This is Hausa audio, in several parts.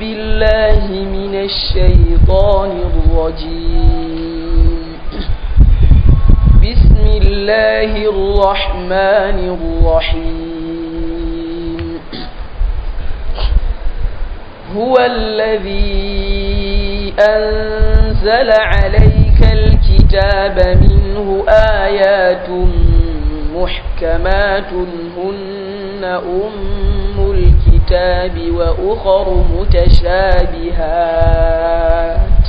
بالله من الشيطان الرجيم بسم الله الرحمن الرحيم هو الذي أنزل عليك الكتاب منه آيات محكمات هن أم الكتاب وأخر متشابهات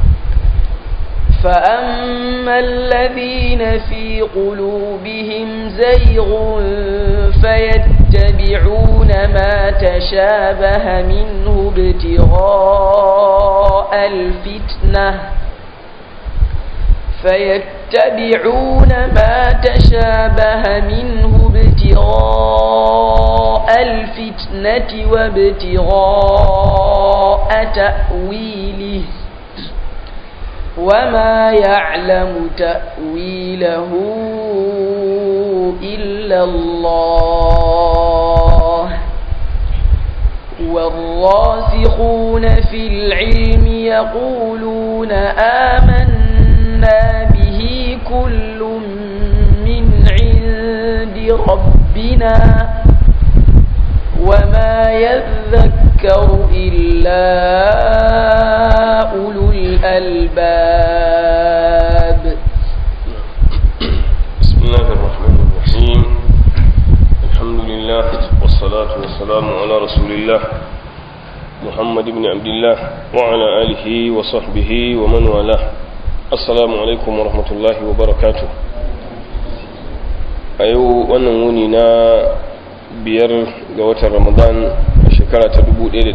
فأما الذين في قلوبهم زيغ فيتبعون ما تشابه منه ابتغاء الفتنة فيتبعون ما تشابه منه ابتغاء الفتنة وابتغاء تأويله وما يعلم تأويله إلا الله والراسخون في العلم يقولون آمنا به كل من عند ربنا وما يذكر إلا أولو الألباب بسم الله الرحمن الرحيم الحمد لله والصلاة والسلام على رسول الله محمد بن عبد الله وعلى آله وصحبه ومن والاه السلام عليكم ورحمة الله وبركاته أيو ونموني نا biyar ga watan ramadan a shekara ta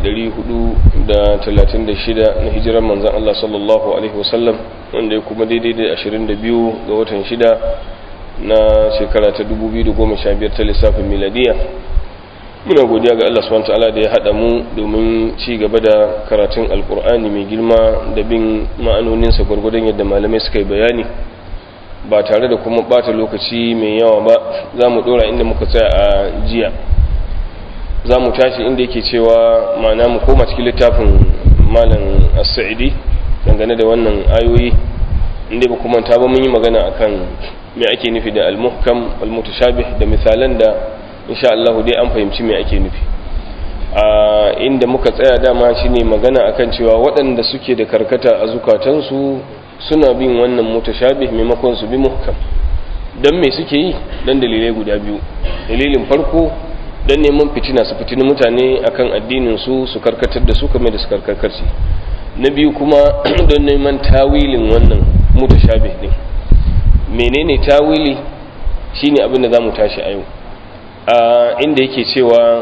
1436 na hijirar manzan Allah sallallahu Alaihi wasallam wanda ya kuma daidai da 22 ga watan shida na shekara ta 2015 ta lissafin miladiya muna godiya ga Allah subhanahu ta'ala da ya haɗa mu domin ci gaba da karatun alkur'ani mai girma da bin ma'anoninsa gwargwadon yadda malamai suka yi bayani ba tare da kuma bata lokaci mai yawa ba za mu dora inda muka tsaya a jiya za mu tashi inda yake cewa ma'ana mu koma cikin littafin malam as-sa'idi dangane da wannan ayoyi inda ba kuma ta ba mun yi magana akan me ake nufi da al-muhkam al-mutashabih da misalan da insha Allah dai an fahimci me ake nufi a inda muka tsaya dama shine magana akan cewa waɗanda suke da karkata a zukatansu suna bin wannan mutashabih maimakon su bi muhkam dan me suke yi dan dalilai guda biyu dalilin farko dan neman fitina su fitini mutane akan addinin su su karkatar da su kamar da su karkarci na biyu kuma don neman tawilin wannan mutashabih din menene tawili shine abin da zamu tashi a yau a inda yake cewa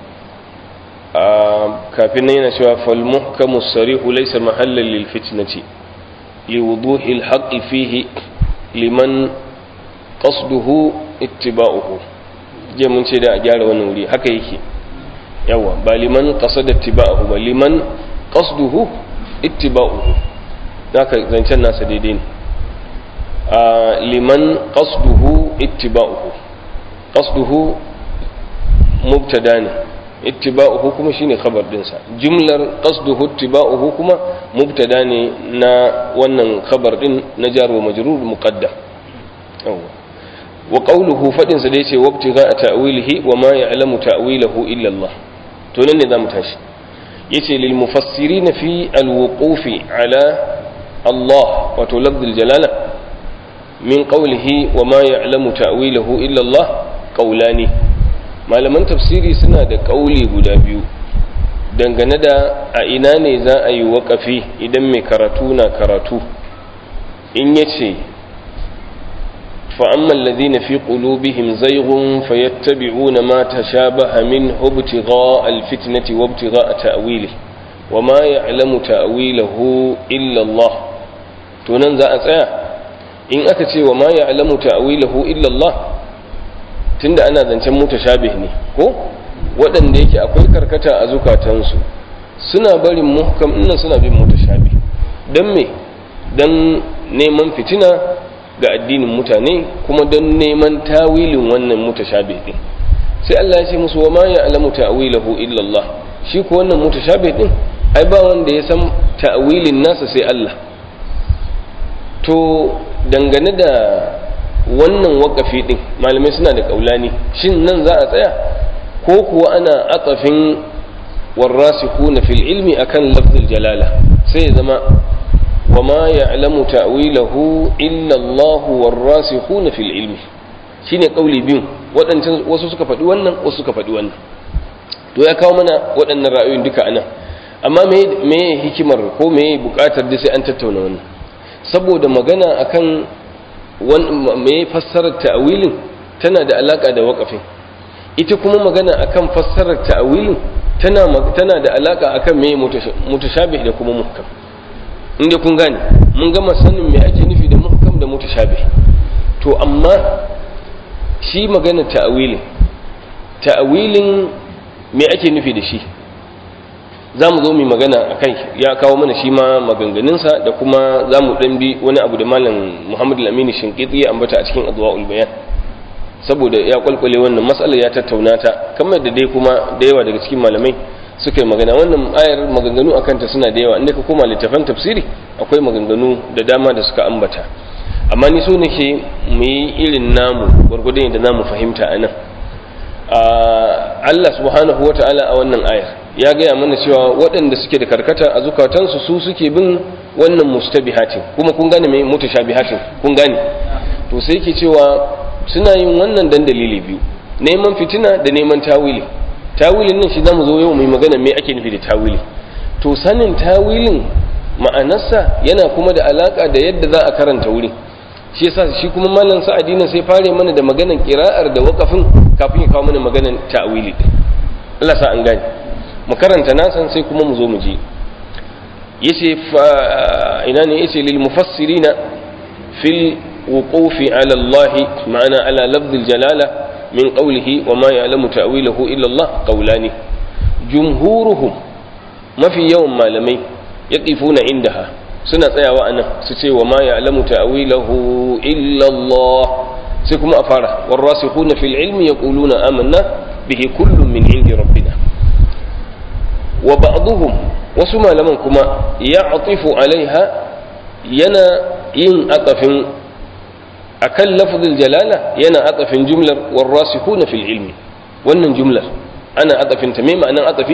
a kafin nan yana cewa fal muhkamu sarihu laysa mahallan lil fitnati لوضوح الحق فيه لمن قصده اتباعه je mun ce da a gyara wannan wuri haka yake yawa ba liman qasada ittiba'uhu ba liman qasduhu ittiba'uhu haka zancen nasa daidai ne a liman qasduhu ittiba'uhu qasduhu mubtada ne ittiba'uhu kuma shine khabar dinsa jumlar qasduhu ittiba'uhu kuma mubtada ne na wannan khabar din na jar wa majrur muqaddam yawa wa qawluhu fadin sa da yace wabtiga ta'wilihi wa ma ya'lamu ta'wilahu illa Allah to nan ne zamu tashi yace lil mufassirin fi al-wuqufi ala Allah wato lafzul jalala min qawlihi wa ma ya'lamu ta'wilahu illa Allah qawlani malaman tafsiri suna da ƙauli guda biyu dangane da a ina ne za a yi waƙafi idan mai karatu na karatu in ya ce fa'amman ladina fi ƙulubihim zaigun fayattabi'una ma ta sha baha min hubtiga alfitnati wabtiga a ta'wili wa ma ya alamu ta'wilahu illallah to nan za a tsaya in aka ce wa ma ya alamu ta'wilahu illallah tunda ana zancen mutashabih ne ko waɗanda yake akwai karkata a zukatansu suna barin muhkam ɗin suna bin mutashabih don me don neman fitina ga addinin mutane kuma don neman tawilin wannan mutashabih din sai Allah ya ce musu wa ma ya'lamu ta'wilahu illa Allah shi ko wannan mutashabih din ai ba wanda ya san ta'awilin nasa sai Allah to dangane da wannan wakafi din malamai suna da kaulani shin nan za a tsaya ko kuwa ana atsafin warrasikuna fil ilmi akan lafzul jalala sai ya zama وما يعلم تأويله إلا الله والراسخون في العلم shine kauli biyun waɗancan wasu suka faɗi wannan wasu suka faɗi wannan to ya kawo mana waɗannan ra'ayoyin duka anan amma me me hikimar ko me buƙatar da sai an tattauna wannan saboda magana akan me fassarar ta'awilin tana da alaka da waƙafin ita kuma magana akan fassarar ta'awilin tana tana da alaka akan me mutashabih da kuma muhkam inda kun gane mun gama sanin me ake nufi da muhkam da mutashabih to amma shi magana ta'awilin ta'awilin me ake nufi da shi za mu zo mu magana a kai ya kawo mana shi ma maganganunsa da kuma za mu ɗan bi wani abu da malam muhammad lamini shinkiti ya ambata a cikin adwa'ul bayan saboda ya kwalkwale wannan matsalar ya tattauna ta kamar da dai kuma da yawa daga cikin malamai suka yi magana wannan ayar maganganu akan ta suna da yawa inda ka koma littafan tafsiri akwai maganganu da dama da suka ambata amma ni so nake mu yi irin namu gwargwadon da namu fahimta a nan Allah subhanahu wa ta'ala a wannan ayar ya gaya mana cewa waɗanda suke da karkata a zukatansu su suke bin wannan mustabihatin kuma kun gane mai mutashabihatin kun gane to sai yake cewa suna yin wannan dan dalili biyu neman fitina da neman tawili tawilin nan shi zamu zo yau mai magana me ake nufi da tawili to sanin tawilin ma'anarsa yana kuma da alaka da yadda za a karanta wuri shi yasa shi kuma malam sa'adi nan sai fare mana da maganan qira'ar da waqafin kafin ya kawo mana maganan ta'wili Allah sa an gane mu karanta nasan sai kuma mu zo mu ji yace ina ne yace lil mufassirina fil wuqufi ala Allah ma'ana ala lafz al jalala min qawlihi wa ma ya'lamu ta'wilahu illa Allah qawlani jumhuruhum mafi yawan malamai yaqifuna indaha suna tsayawa anan su ce wa ma ya'lamu ta'wilahu illa Allah sai kuma a fara warasikhuna fil ilmi yaquluna amanna bihi kullun min indi rabbina wa ba'dhum wasu malaman kuma ya'tifu alaiha yana yin atafin akan lafzul jalala yana atafin jumlar warasikhuna fil ilmi wannan jumlar ana atafin ta me ma'anan atafi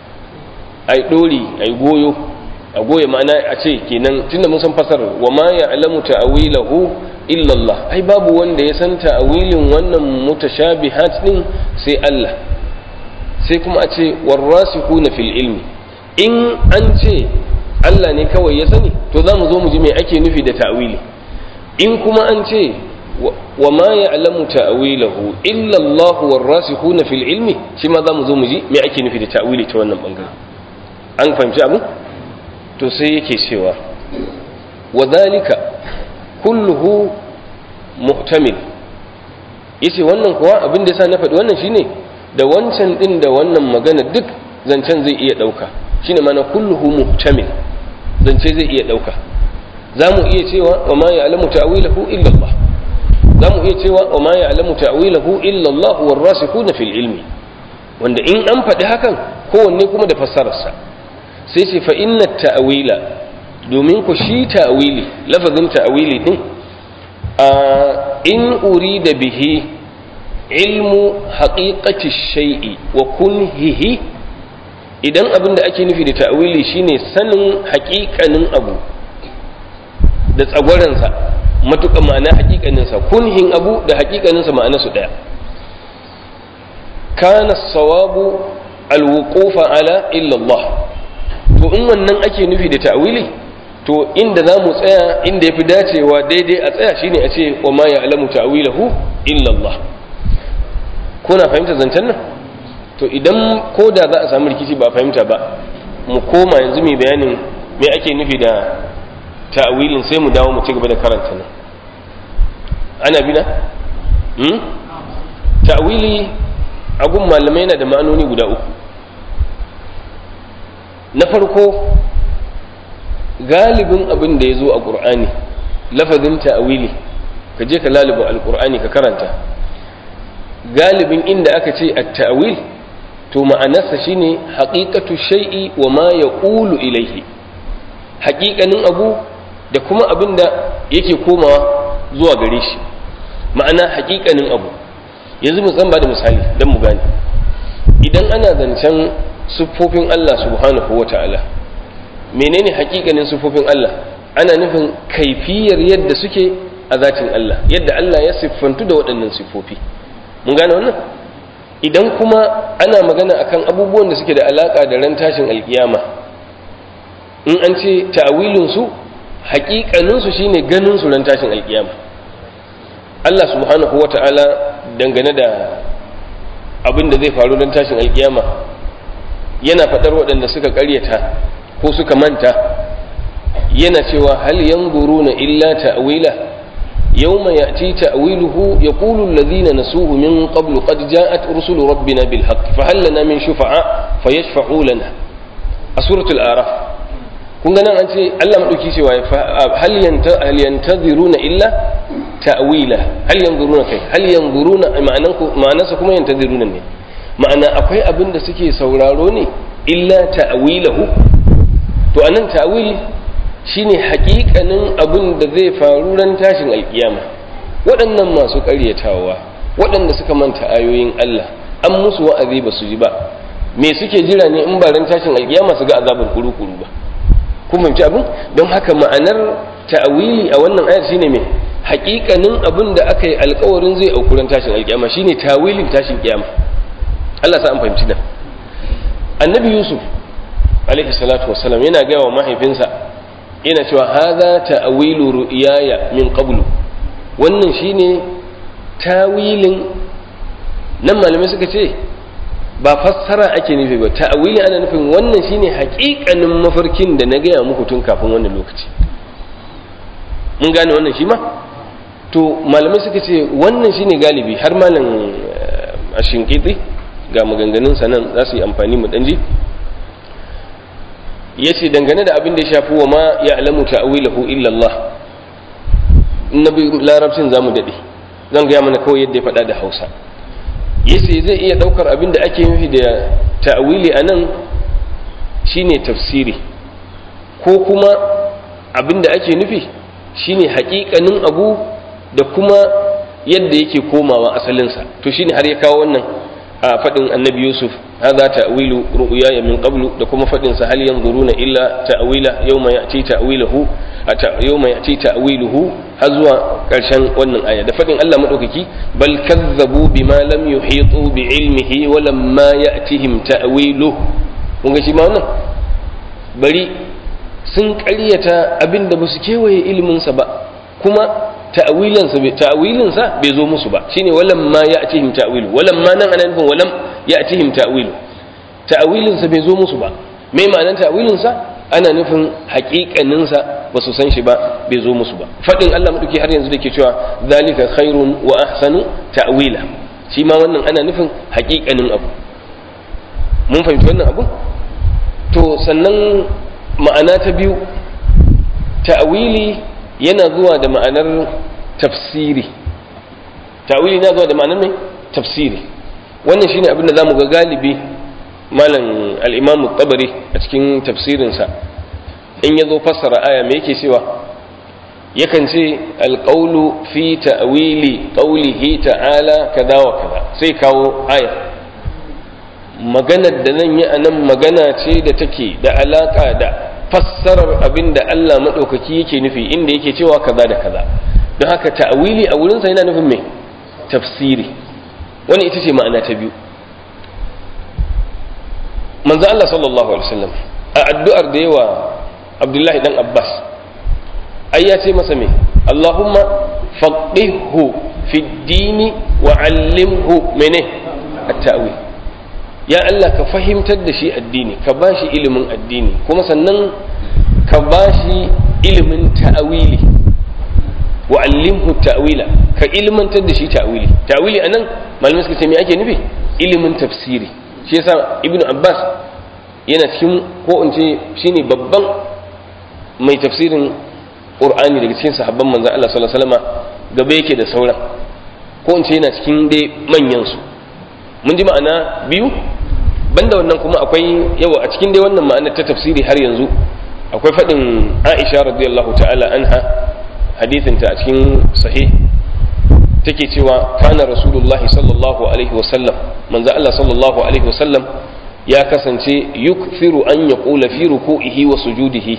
ai dori ai goyo a goye ma'ana a ce kenan tunda mun san fasarar wa ma ya'lamu ta'wilahu illa Allah ai babu wanda ya san ta'wilin wannan mutashabihat din sai Allah sai kuma a ce warasikuna fil ilmi in an ce Allah ne kawai ya sani to za mu zo mu ji me ake nufi da ta'wili in kuma an ce wa ma ya'lamu ta'wilahu illa Allah warasikuna fil ilmi shi ma za mu zo mu ji me ake nufi da ta'wili ta wannan bangare an fahimci abu to sai yake cewa wa dhalika kulluhu muhtamil yace wannan kuwa abin da yasa na faɗi wannan shine da wancan din da wannan magana duk zancen zai iya ɗauka shine mana kulluhu muhtamil zance zai iya ɗauka za mu iya cewa wa ma ya'lamu ta'wilahu illa Allah za mu iya cewa wa ma ya'lamu ta'wilahu illa Allah warasikuna fil ilmi wanda in an faɗi hakan kowanne kuma da fassararsa sai ce fa inna ta'wila domin ku shi ta'wili lafazin ta'wili din a in urida bihi ilmu haqiqati shay'i wa kunhihi idan abin da ake nufi da ta'wili shine sanin haƙiƙanin abu da tsagwaransa matuƙa ma'ana haƙiƙaninsa kunhin abu da haƙiƙaninsa ma'ana su ɗaya kana sawabu alwuqufa ala illa Allah to in wannan ake nufi da ta'wili to inda za mu tsaya inda ya fi dacewa daidai a tsaya shine a ce wa ma ya alamu ta'wilahu illa Allah kuna fahimta zancen nan to idan ko da za a samu rikici ba fahimta ba mu koma yanzu mai bayanin me ake nufi da ta'wilin sai mu dawo mu ci gaba da karanta nan ana bina hmm? ta'wili a gun malamai yana da ma'anoni guda uku na farko galibin abin da ya zo a ƙur'ani lafazin ta'awili ka je ka laluba alƙur'ani ka karanta galibin inda aka ce a ta'awil to ma'anarsa shine haqiqatu shay'i wa ma yaqulu ilayhi haƙiƙanin abu da kuma abin da yake komawa zuwa gare shi ma'ana haƙiƙanin abu yanzu mu san ba da misali don mu gane idan ana zancen siffofin Allah subhanahu wa ta'ala menene haƙiƙanin siffofin Allah ana nufin kaifiyar yadda suke a zatin Allah yadda Allah ya siffantu da waɗannan siffofi mun gane wannan idan kuma ana magana akan abubuwan da suke da alaƙa da ran tashin alƙiyama in an ce ta'awilinsu haƙiƙaninsu shine ganin su ran tashin alƙiyama Allah subhanahu wa ta'ala dangane da abin da zai faru don tashin alkiyama yana faɗar waɗanda suka ƙaryata ko suka manta yana cewa hal yanzuruna illa ta'wila yawma ya'ti ta'wiluhu yaqulu alladhina nasuhu min qablu qad ja'at rusulu rabbina bil haqq fa hal lana min shufa'a fayashfa'u lana a suratul araf kun ga nan an ce Allah madauki cewa hal yanta hal yantaziruna illa ta'wila hal yanzuruna kai hal yanzuruna ma'anan ku ma'anarsa kuma yantaziruna ne ma'ana akwai abin da suke sauraro ne illa ta'wilahu to anan ta'wil shine haƙiƙanin abin da zai faru ran tashin alkiyama waɗannan masu ƙaryatawa waɗanda suka manta ayoyin Allah an musu wa'azi ba su ji ba me suke jira ne in ba ran tashin alkiyama su ga azabar kuru-kuru ba kun fahimci abin don haka ma'anar ta'awili a wannan ayar shine me haƙiƙanin abin da aka yi alƙawarin zai aukuran tashin alƙiyama shine tawilin tashin ƙiyama Allah sa an fahimci nan annabi yusuf alaihi salatu wassalam yana gaya wa mahaifinsa yana cewa hadha ta'awilu ru'yaya min qablu wannan shine tawilin nan malamai suka ce ba fassara ake nufi ba ta'awili ana nufin wannan shine haƙiƙanin mafarkin da na gaya muku tun kafin wannan lokaci mun gane wannan shi ma to malamai suka ce wannan shine galibi har malam a shinkiti ga maganganun sanan za su yi amfani mu danji ya ce dangane da abin da ya shafi wa ma ya alamu ta'awilahu illallah na bi larabcin za mu daɗe zan gaya mana kawai yadda ya faɗa da hausa yace zai iya daukar abin da ake nufi da ta'wili anan shine tafsiri ko kuma abin da ake nufi shine haƙiƙanin abu da kuma yadda yake komawa asalinsa to shine har ya kawo wannan a faɗin annabi yusuf hadha ta'wilu ru'yaya min qablu da kuma faɗin sa hal yanzuruna illa ta'wila yawma ya'ti ta'wiluhu yawma ya'ti ta'wiluhu har zuwa ƙarshen wannan aya da faɗin Allah madaukaki bal kazzabu bima lam yuhitu bi ilmihi wa lamma ya'tihim ta'wilu kun ga shi ma wannan bari sun ƙaryata abinda ba su kewaye ilimin sa ba kuma ta'awilinsa ta'awilinsa bai zo musu ba shine walam ma ya'tihim ta'wilu walam ma nan anan walam ya'tihim ta'wilu ta'awilinsa bai zo musu ba me ma'anar ta'awilinsa ana nufin haƙiƙaninsa ba su san shi ba bai zo musu ba fadin Allah madauki har yanzu dake cewa zalika khairun wa ahsanu ta'wila shi ma wannan ana nufin haƙiƙanin abu mun fahimci wannan abu to sannan ma'ana ta biyu ta'wili yana zuwa da ma'anar tafsiri ta'wili na zuwa da ma'anar mai tafsiri wannan shine abin da zamu ga galibi malam al-imam tabari a cikin tafsirinsa in yazo fassara aya me yake cewa yakan ce alqawlu fi ta'wili qawlihi ta'ala kaza wa kaza sai kawo aya maganar da nan yi anan magana ce da take da alaka da fassarar abin da Allah maɗaukaki yake nufi inda yake cewa kaza da kaza don haka ta'awili a wurinsa yana nufin mai tafsiri wani ita ce ma'ana ta biyu manzo Allah sallallahu alaihi wasallam a addu'ar da yawa Abdullahi dan Abbas ai ya ce masa me Allahumma faqihhu fi dini wa 'allimhu mene at-ta'wil ya Allah ka fahimtar da shi addini ka ba shi ilimin addini kuma sannan ka ba shi ilimin ta'awili wa allimhu ta'wila ka ilmantar da shi ta'wili ta'wili anan malamai suka ce me ake nufi ilimin tafsiri shi yasa ibnu abbas yana cikin ko in ce shine babban mai tafsirin qur'ani daga cikin sahabban manzon Allah sallallahu alaihi wasallam gaba yake da sauran ko in ce yana cikin dai manyan su mun ji ma'ana biyu banda wannan kuma akwai yawa a cikin dai wannan ma'anar ta tafsiri har yanzu akwai faɗin aisha radiyallahu ta'ala anha hadithinta a cikin sahih take cewa kana rasulullah sallallahu alaihi wasallam manzo Allah sallallahu alaihi wasallam ya kasance yukthiru an yaqula fi ruku'ihi wa sujudihi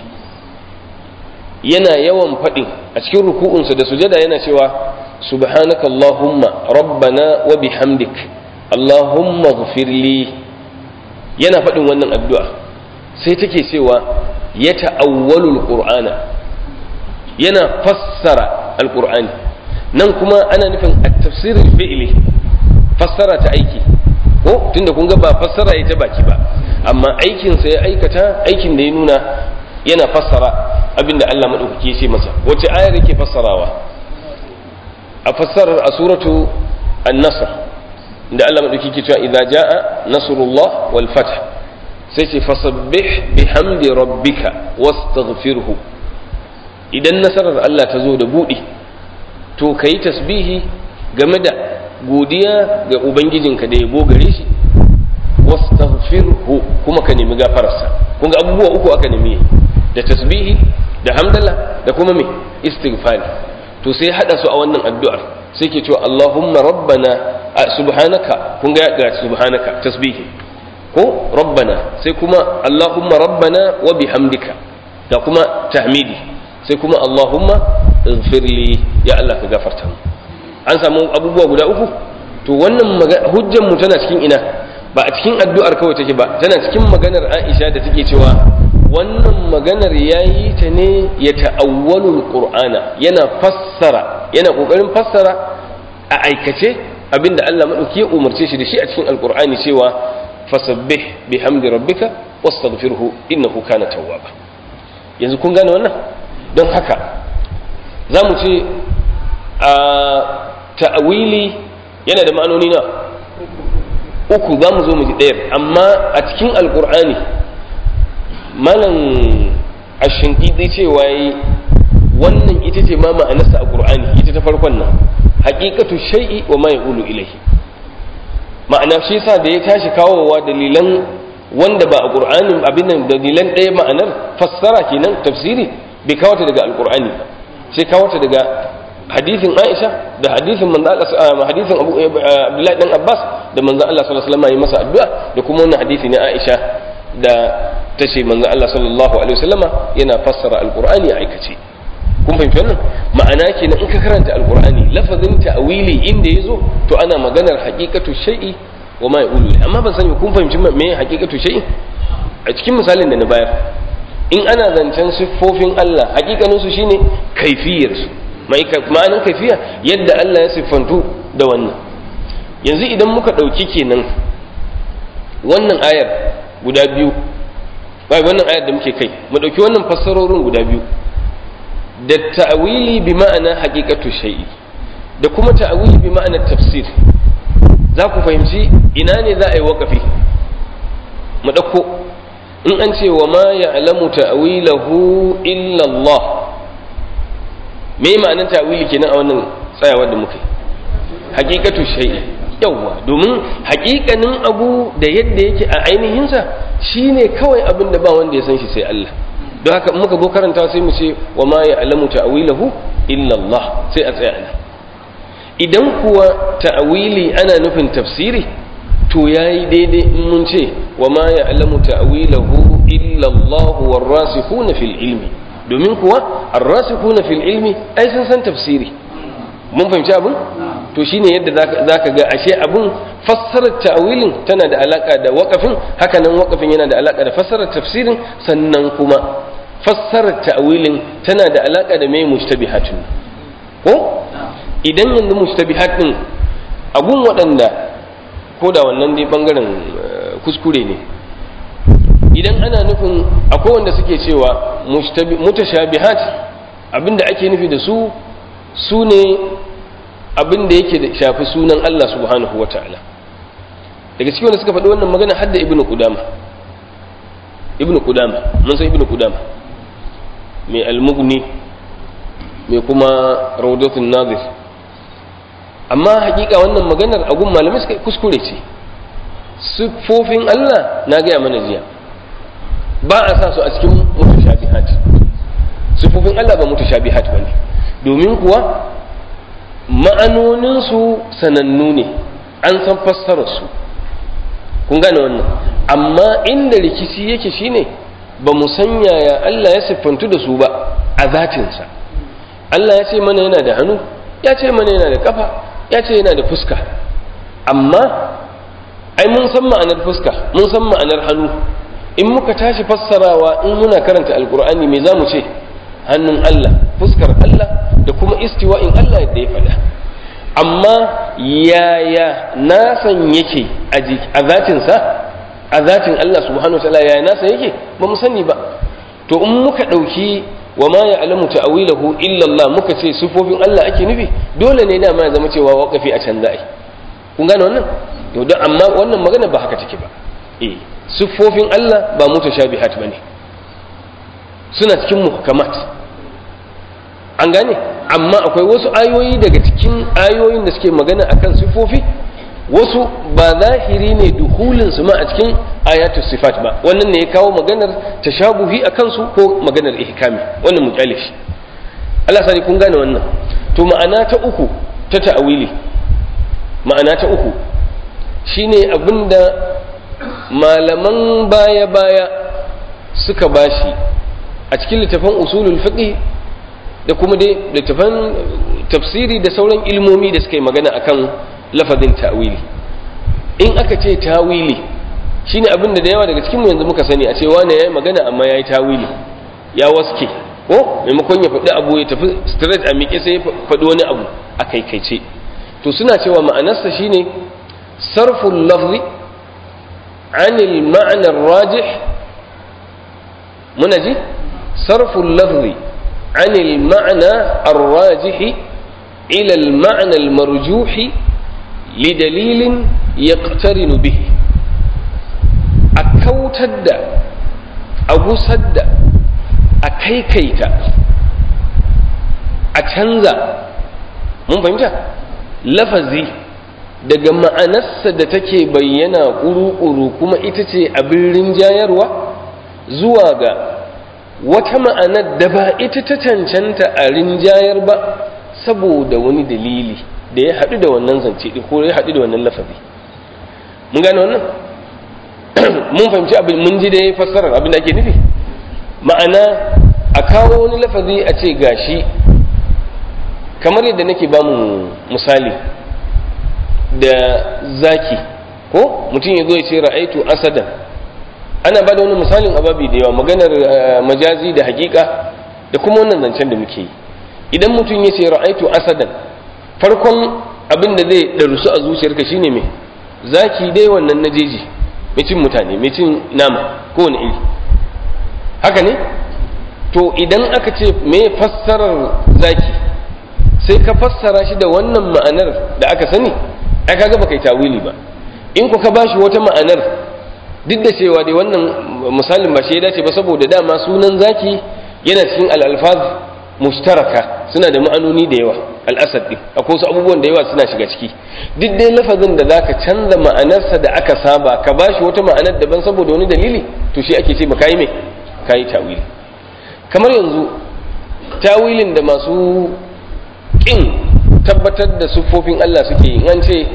yana yawan faɗin a cikin ruku'unsa da sujada yana cewa subhanaka allahumma rabbana wa bihamdik allahumma ighfirli yana faɗin wannan addu'a sai take cewa ya ta'awwalul qur'ana yana fassara alqur'ani nan kuma ana nufin at-tafsirul fi'li fassara ta aiki ko tunda kun ga ba fassara ita baki ba amma aikin sa ya aikata aikin da ya nuna yana fassara abinda Allah madaukake ya ce masa wace ayar yake fassarawa a fassarar a suratu an-nasr da Allah madaukake ke cewa idza jaa nasrullah wal fath sai ce fasabbih bihamdi rabbika wastaghfirhu idan nasarar Allah ta zo da buɗe to ka yi tasbihi game da godiya ga ubangijinka da yabo gare shi wastaghfirhu kuma ka nemi gafararsa kun ga abubuwa uku aka nemi da tasbihi da hamdala da kuma me istighfari to sai hada su a wannan addu'ar sai ke cewa Allahumma rabbana subhanaka kun ga ga subhanaka tasbihi ko rabbana sai kuma Allahumma rabbana wa bihamdika da kuma tahmidi sai kuma Allahumma ighfirli ya Allah ka gafarta mu an samu abubuwa guda uku to wannan hujjan mu tana cikin ina ba a cikin addu'ar kawai take ba tana cikin maganar Aisha da take cewa wannan maganar yayi ta ne ya ta'awwalul qur'ana yana fassara yana kokarin fassara a aikace abinda Allah madauki ya umarce shi da shi a cikin alqur'ani cewa fasabbih bihamdi rabbika wastaghfirhu innahu kana tawwaba yanzu kun gane wannan don haka za mu ce a ta'awili yana da ma'anoni na uku za mu zo mu ji ɗayar amma a cikin alkur'ani malam ashinƙiɗi cewa yi wannan ita ce ma ma'anarsa a ƙur'ani ita ta farkon nan haƙiƙatu shai'i wa ma yaqulu ilaihi ma'ana shi yasa da ya tashi kawowa dalilan wanda ba a ƙur'anin abin nan dalilan ɗaya ma'anar fassara kenan tafsiri bai kawo ta daga alƙur'ani ba sai kawo ta daga hadisin Aisha da hadisin manzo Allah hadisin Abu Abdullahi dan Abbas da manzo Allah sallallahu alaihi wasallam ya masa addu'a da kuma wannan hadisi ne Aisha da tace manzo Allah sallallahu alaihi wasallama yana fassara alqur'ani a aikace kun fahimci wannan ma'ana kenan in ka karanta alqur'ani lafazin ta'wili inda yazo to ana maganar haqiqatu shay'i wa ma yaqulu amma ban sani kun fahimci me haqiqatu shay'i a cikin misalin da na bayar in ana zancen siffofin Allah hakikanin su shine kaifiyar su ma'anin kaifiya yadda Allah ya siffantu da wannan yanzu idan muka ɗauki kenan wannan ayar guda biyu bai wannan ayar da muke kai mu ɗauki wannan fassarorin guda biyu da ta'awili bi ma'ana haqiqatu shay'i da kuma ta'awili bi ma'ana tafsir za ku fahimci ina ne za a yi waƙafi mu ɗauko in an ce wa ma ya'lamu ta'wilahu illa Allah me ma'anar ta'wili kenan a wannan tsayawar da muka yi haqiqatu shay'i yawa domin haƙiƙanin abu da yadda yake a ainihinsa shine kawai abin da ba wanda ya san shi sai Allah don haka muka zo karanta sai mu ce wa ma ya'lamu ta'wilahu illa Allah sai a tsaya nan idan kuwa ta'wili ana nufin tafsiri to yayi daidai in mun ce wa ma ya'lamu ta'wilahu illa Allah warasikhuna fil ilmi domin kuwa arrasikhuna fil ilmi ai sun san tafsiri mun fahimci abin to shine yadda zaka ga ashe abin fassarar ta'wilin tana da alaka da waqafin hakanan waqafin yana da alaka da fassarar tafsirin sannan kuma fassarar ta'wilin tana da alaka da mai mushtabihatun ko idan yanzu mushtabihat din abun waɗanda ko da wannan dai bangaren kuskure ne idan ana nufin akwai wanda suke cewa mutashabihat abinda ake nufi da su su ne abinda yake da shafi sunan Allah subhanahu ta'ala daga cikin wanda suka faɗi wannan magana hadda ibnu qudama ibnu qudama mun san ibnu qudama mai almugni mai kuma rawdatun nazir amma hakika wannan maganar agun malamai suka kuskure ce siffofin Allah na gaya mana jiya ba a sa su a cikin mutashabihat siffofin Allah ba mutashabihat ba ne domin kuwa ma'anoninsu sanannu ne an san fassararsu kun gane wannan amma inda rikici yake shine ba mu san yaya Allah ya siffantu da su ba a zatinsa Allah ya ce mana yana da hannu ya ce mana yana da kafa ya ce yana da fuska amma ai mun san ma'anar fuska mun san ma'anar hannu in muka tashi fassarawa in muna karanta alkur'ani me za mu ce hannun Allah fuskar Allah da kuma istiwa'in Allah da ya faɗa amma yaya nasan yake a zatinsa a zatin Allah subhanahu wa ta'ala yaya nasa yake ba mu sani ba to in muka ɗauki wa ma ya alamu ta'awilahu illa Allah muka ce sifofin Allah ake nufi dole ne dama ya zama cewa waƙafi a can za'i kun gane wannan to don amma wannan magana ba haka take ba eh siffofin Allah ba mutashabihat bane suna cikin muhkamat an gane amma akwai wasu ayoyi daga cikin ayoyin da suke magana akan siffofi wasu ba zahiri ne duhulin su ma a cikin ayatu sifat ba wannan ne ya kawo maganar tashabuhi a kansu ko maganar ihkami wannan mu kyale shi Allah sani kun gane wannan to ma'ana ta uku ta ta'awili ma'ana ta uku shine abinda malaman baya-baya suka bashi a cikin littafan usulul fiqh da kuma dai littafan tafsiri da sauran ilmomi da suka yi magana akan lafazin ta'wili in aka ce tawili shine abin da da yawa daga cikin yanzu muka sani a ce wane yayi magana amma yayi tawili ya waske ko maimakon ya faɗi abu ya tafi straight a miƙe sai ya faɗi wani abu a kaikaice to suna cewa ma'anarsa shine sarful lafzi anil ma'anar rajih muna ji sarful lafzi anil ma'ana ar-rajih ila al-ma'na al-marjuh lidalilin yaqtarinu bihi a kautar da a gusar da a kaikaita a canza mun fahimta lafazi daga ma'anarsa da take bayyana ƙuru-ƙuru kuma ita ce abin rinjayarwa zuwa ga wata ma'anar da ba ita ta cancanta a rinjayar ba saboda wani dalili da ya haɗu da wannan zance ko ya haɗu da wannan lafazi mun gane wannan mun fahimci abin mun ji da ya fassarar abin da ake nufi ma'ana a kawo wani lafazi a ce gashi kamar yadda nake ba mu misali da zaki ko mutum ya zo ya ce ra'aitu asadan ana ba da wani misalin ababi da yawa maganar majazi da hakika da kuma wannan zancen da muke yi idan mutum ya ce ra'aitu asadan farkon abin da zai ɗarusu a zuciyarka shine mai zaki dai wannan na jeji mai cin mutane mai cin nama kowane iri haka ne to idan aka ce me fassarar zaki sai ka fassara shi da wannan ma'anar da aka sani ai kaga baka yi tawili ba in ku ka bashi wata ma'anar duk da cewa dai wannan misalin ba shi ya dace ba saboda dama sunan zaki yana cikin al-alfaz mushtaraka suna da ma'anoni da yawa al-asad din akwai wasu abubuwan da yawa suna shiga ciki duk dai lafazin da zaka canza ma'anarsa da aka saba ka bashi wata ma'anar daban saboda wani dalili to shi ake ce ba kai me kai tawili kamar yanzu tawilin da masu kin tabbatar da siffofin Allah suke yi an ce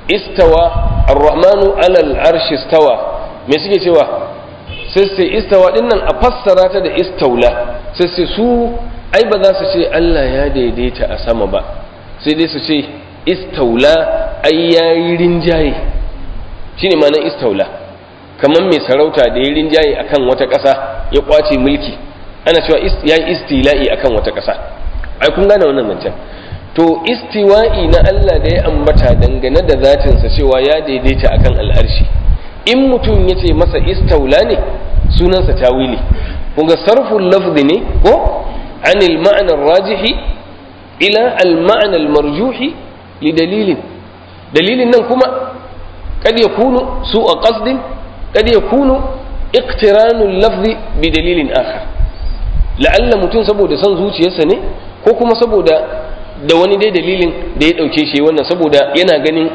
istawa ar-rahmanu alal arshi istawa me suke cewa sai sai istawa din nan a fassara ta da istaula sai sai su ai ba za su ce Allah ya daidaita a sama ba sai dai su ce istaula ai yayi rinjaye shine ma'anar istaula kamar mai sarauta da ya rinjaye akan wata ƙasa ya kwace mulki ana cewa yayi istila'i akan wata ƙasa ai kun gane wannan zancen to istiwa'i na Allah da ya ambata dangane da zatinsa cewa ya daidaita akan al'arshi in mutum ya ce masa istaula ne sunansa tawili kunga sarful lafzi ne ko anil ma'anar rajihi ila al ma'anar marjuhi li dalilin dalilin nan kuma kad yakunu su'a qasdin kad yakunu iqtiranul lafzi bi dalilin akhar la'alla mutum saboda son zuciyarsa ne ko kuma saboda da wani dai dalilin da ya ɗauke shi wannan saboda yana ganin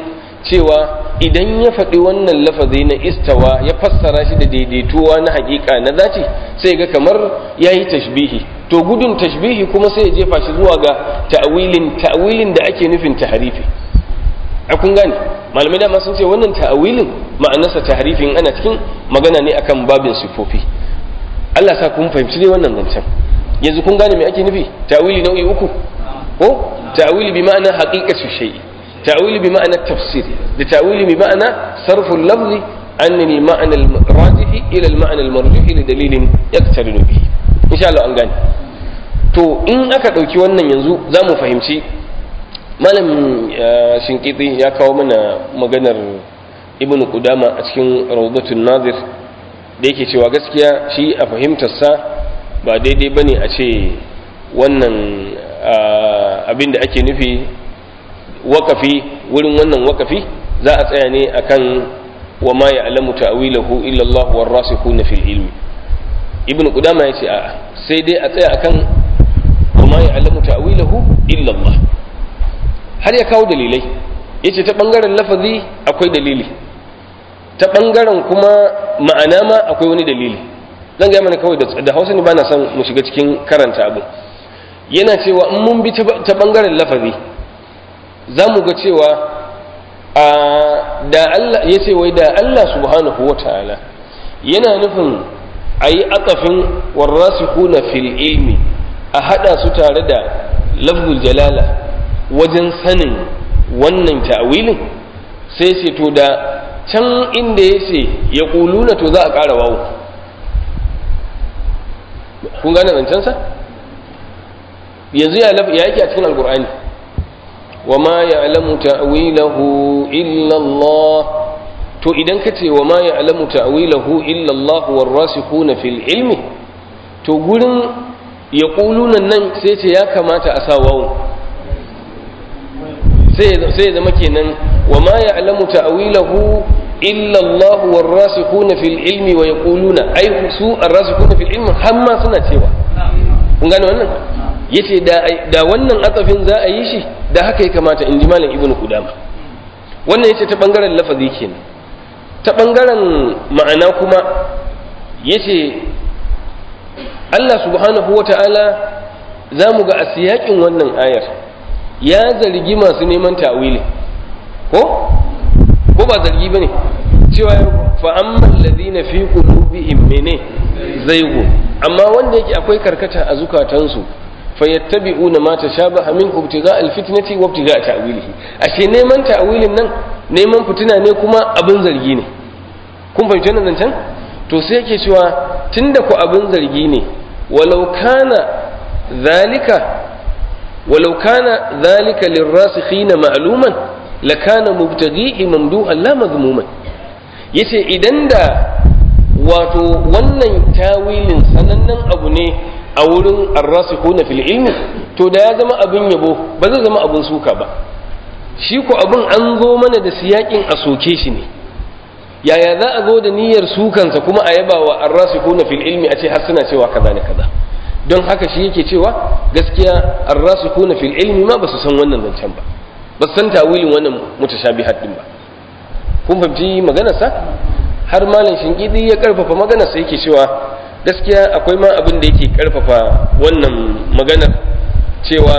cewa idan ya faɗi wannan lafazi na istawa ya fassara shi da daidaituwa na haƙiƙa na zaci sai ga kamar ya yi tashbihi to gudun tashbihi kuma sai ya jefa shi zuwa ga ta'awilin ta'awilin da ake nufin taharifi a kun gane malamai dama sun ce wannan ta'awilin ma'anarsa taharifin ana cikin magana ne akan babin sifofi Allah sa kun fahimci ne wannan zancen yanzu kun gane me ake nufi ta'awili nau'i uku ko ta'awili bi ma'ana haqiqatu shay'i ta'awili bi ma'ana tafsir da ta'awili bi ma'ana sarfu al-lafzi an al-ma'na al-rajih ila al-ma'na al-marjuh li dalilin yaktarinu bihi insha Allah an gane to in aka dauki wannan yanzu zamu fahimci malam shinkiti ya kawo mana maganar ibn qudama a cikin rawdatul nazir da yake cewa gaskiya shi a fahimtarsa ba daidai bane a ce wannan abin da ake nufi wakafi wurin wannan wakafi za a tsaya ne akan wa ma ya'lamu ta'wilahu illa Allah war rasikhuna fil ilmi ibn qudama yace a'a sai dai a tsaya akan wa ma ya'lamu ta'wilahu illa Allah har ya kawo dalilai yace ta bangaren lafazi akwai dalili ta bangaren kuma ma'ana ma akwai wani dalili zan ga mana kawai da Hausa ne bana son mu shiga cikin karanta abu yana cewa in mun bi ta bangaren lafazi za mu ga cewa a da Allah yace wai da Allah subhanahu wataala yana nufin ayi aqafin warasikuna fil ilmi a hada su tare da lafzul jalala wajen sanin wannan ta'awilin sai ce to da can inda ya ce ya ƙuluna to za a ƙara wawo kun gane zancensa yanzu ya yake a cikin alkur'ani wa ma ya alamu ta'awilahu illallah to idan ka ce wa ma ya alamu ta'awilahu illallah warrasikuna fil ilmi to gurin ya ƙulunan nan sai ce ya kamata a sa wawo sai ya zama kenan wa ma ya'lamu ta'wilahu illa Allah warasikhuna fil ilmi wa yaquluna ai su arrasikhuna fil ilmi hamma suna cewa kun gane wannan yace da da wannan atsafin za a yi shi da haka ya kamata in ji malam ibnu qudama wannan yace ta bangaren lafazi kenan ta bangaren ma'ana kuma yace Allah subhanahu wata'ala za mu ga a siyakin wannan ayar ya zargi masu neman ta'wili ko ko ba zargi bane cewa fa amman ladina fi qulubihim mene zaigu amma wanda yake akwai karkata a zukatansu fayattabi'una ma tashabaha min ibtigha alfitnati wa ibtigha ta'wilihi ashe neman ta'wilin nan neman fitina ne kuma abin zargi ne kun fahimci wannan zancen to sai yake cewa tunda ku abin zargi ne walau kana zalika ولو كان ذلك للراسخين معلوما لكان مبتغيه ممدوحا لا مذموما yace idan da wato wannan tawilin sanannen abu ne a wurin arrasikhuna fil ilmi to da ya zama abin yabo ba zai zama abin suka ba shi ko abin an zo mana da siyakin a soke shi ne yaya za a zo da niyyar sukansa kuma a yaba wa arrasikhuna fil ilmi a ce har suna cewa kaza ne kaza don haka shi yake cewa gaskiya arrasikuna fil ilmi ma basu san wannan zancen ba ba san tawilin wannan mutashabihat din ba kun fahimci maganarsa har malam shinkidi ya karfafa maganarsa yake cewa gaskiya akwai ma abin da yake karfafa wannan maganar cewa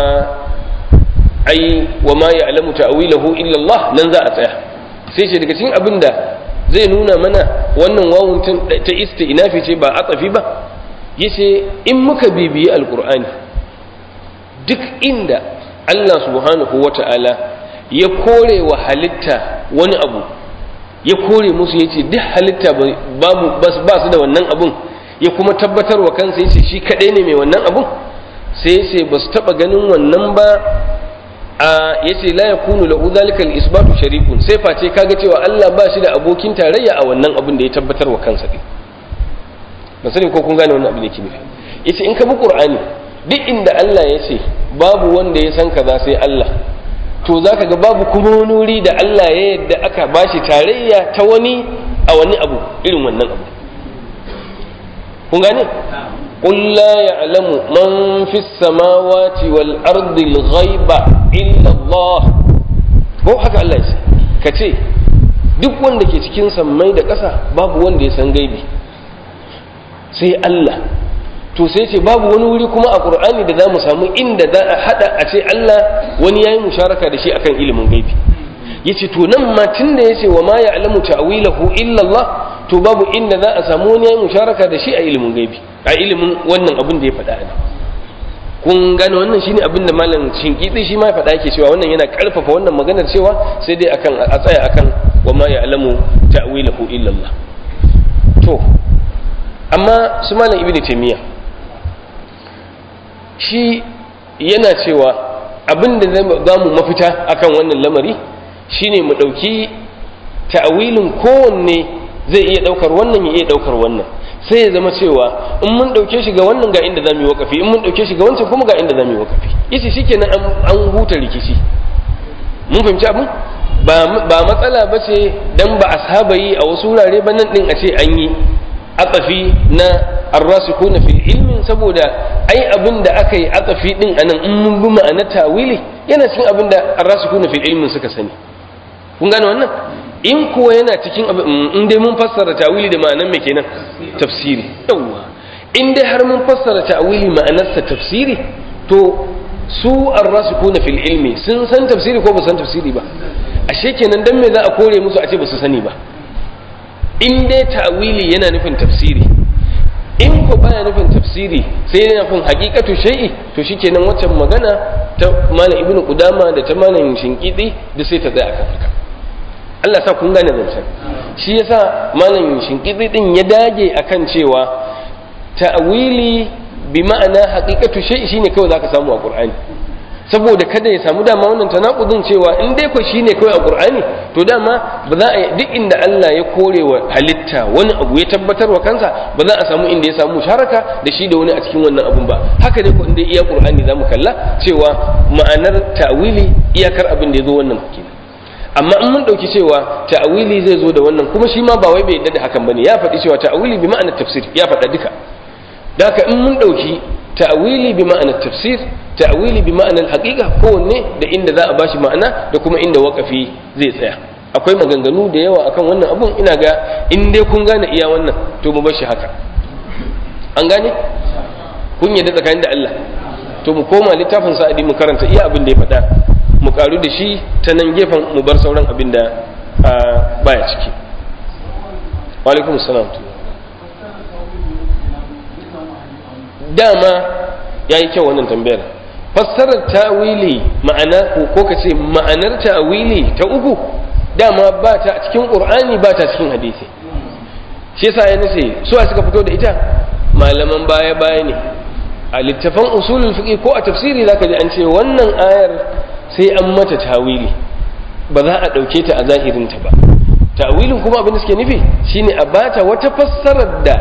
ai wa ma ya'lamu ta'wilahu illa Allah nan za a tsaya sai ce daga cikin abin da zai nuna mana wannan wawun ta isti'nafi ce ba atsafi ba yace in muka bibiyi alkur'ani duk inda Allah subhanahu wata'ala ya kore wa halitta wani abu ya kore musu yace duk halitta babu ba su da wannan abun ya kuma tabbatar wa kansa yace shi kadai ne mai wannan abun sai yace ba su taba ganin wannan ba a yace la yakunu lahu zalika al-isbatu sharikun sai face kaga cewa Allah ba shi da abokin tarayya a wannan abun da ya tabbatar wa kansa din ban sani ko kun gane wannan abin da yake nufi yace in ka bi qur'ani duk inda Allah ya ce babu wanda ya san kaza sai Allah to zaka ga babu kuma wani wuri da Allah ya yadda aka bashi tarayya ta wani a wani abu irin wannan abu kun gane قل لا يعلم من في السماوات والأرض الغيب إلا الله ko haka Allah ya ce ka ce duk wanda ke cikin sammai da ƙasa babu wanda ya san gaibi sai Allah to sai ce babu wani wuri kuma a Qur'ani da za mu samu inda za a hada a ce Allah wani yayi musharaka da shi akan ilimin gaibi yace to nan ma tunda yace wa ma ya'lamu ta'wilahu illa Allah to babu inda za a samu wani yayi musharaka da shi a ilimin gaibi a ilimin wannan abin da ya faɗa ne kun gane wannan shine abin da malam shinkitsi shi ma faɗa yake cewa wannan yana ƙarfafa wannan maganar cewa sai dai akan a tsaya akan wa ma ya'lamu ta'wilahu illa Allah to amma su malam ibnu taymiya shi yana cewa abin da za mu mafita akan wannan lamari shine mu ɗauki ta'awilin kowanne zai iya ɗaukar wannan ya iya ɗaukar wannan sai ya zama cewa in mun ɗauke shi ga wannan ga inda za mu yi wakafi in mun ɗauke shi ga wancan kuma ga inda za mu yi wakafi yace shikenan an huta rikici mun fahimci abin ba matsala ba ce dan ba a saba yi a wasu wurare ba nan din a ce an yi atsafi na arrasikuna fil ilmin saboda ai abin da aka yi atsafi din anan in mun bi ma'ana tawili yana cikin abin da arrasikuna fil ilmin suka sani kun gane wannan in kuwa yana cikin abin in dai mun fassara tawili da ma'anar me kenan tafsiri yawa in dai har mun fassara tawili ma'anarsa tafsiri to su arrasikuna fil ilmi sun san tafsiri ko ba san tafsiri ba ashe kenan dan me za a kore musu a ce ba su sani ba in dai ta'wili yana nufin tafsiri in ko baya nufin tafsiri sai yana nufin haqiqatu shay'i to shikenan waccan magana ta malam ibnu qudama da ta malam shinkidi da sai ta tsaya akan haka Allah sa kun gane zancen shi yasa malam shinkidi din ya dage akan cewa ta'wili bi ma'ana haqiqatu shay'i shine kawai zaka samu a qur'ani saboda kada ya samu dama wannan tanakudin cewa in dai ko shine kawai a Qur'ani to dama ba za a duk inda Allah ya kore wa halitta wani abu ya tabbatar wa kansa ba za a samu inda ya samu sharaka da shi da wani a cikin wannan abun ba haka dai ko inda iya Qur'ani zamu kalla cewa ma'anar ta'wili iyakar abin da ya zo wannan kenan amma in mun dauki cewa ta'wili zai zo da wannan kuma shi ma ba wai bai yadda da hakan bane ya faɗi cewa ta'wili bi ma'anar tafsir ya faɗa duka da haka in mun dauki ta'wili bi ma'anar tafsir ta'wili bi ma'anar haqiqa kowanne da inda za a bashi ma'ana da kuma inda wakafi zai tsaya akwai maganganu da yawa akan wannan abun ina ga in dai kun gane iya wannan to mu bar shi haka an gane kun yadda tsakanin da Allah to mu koma littafin sa'adi mu karanta iya abin da ya faɗa mu karu da shi ta nan gefen mu bar sauran abin da baya ciki wa alaikum salam dama ya yi kyau wannan tambayar fassarar ta'wili ma'ana ko ka ce ma'anar ta'wili ta uku dama ba ta cikin qur'ani ba ta cikin hadisi shi yasa ya nace su suka fito da ita malaman baya baya ne a littafan usulul fiqh ko a tafsiri zaka ji an ce wannan ayar sai an mata ta'wili ba za a dauke ta a zahirin ta ba ta'wilin kuma abin da suke nufi shine a bata wata fassarar da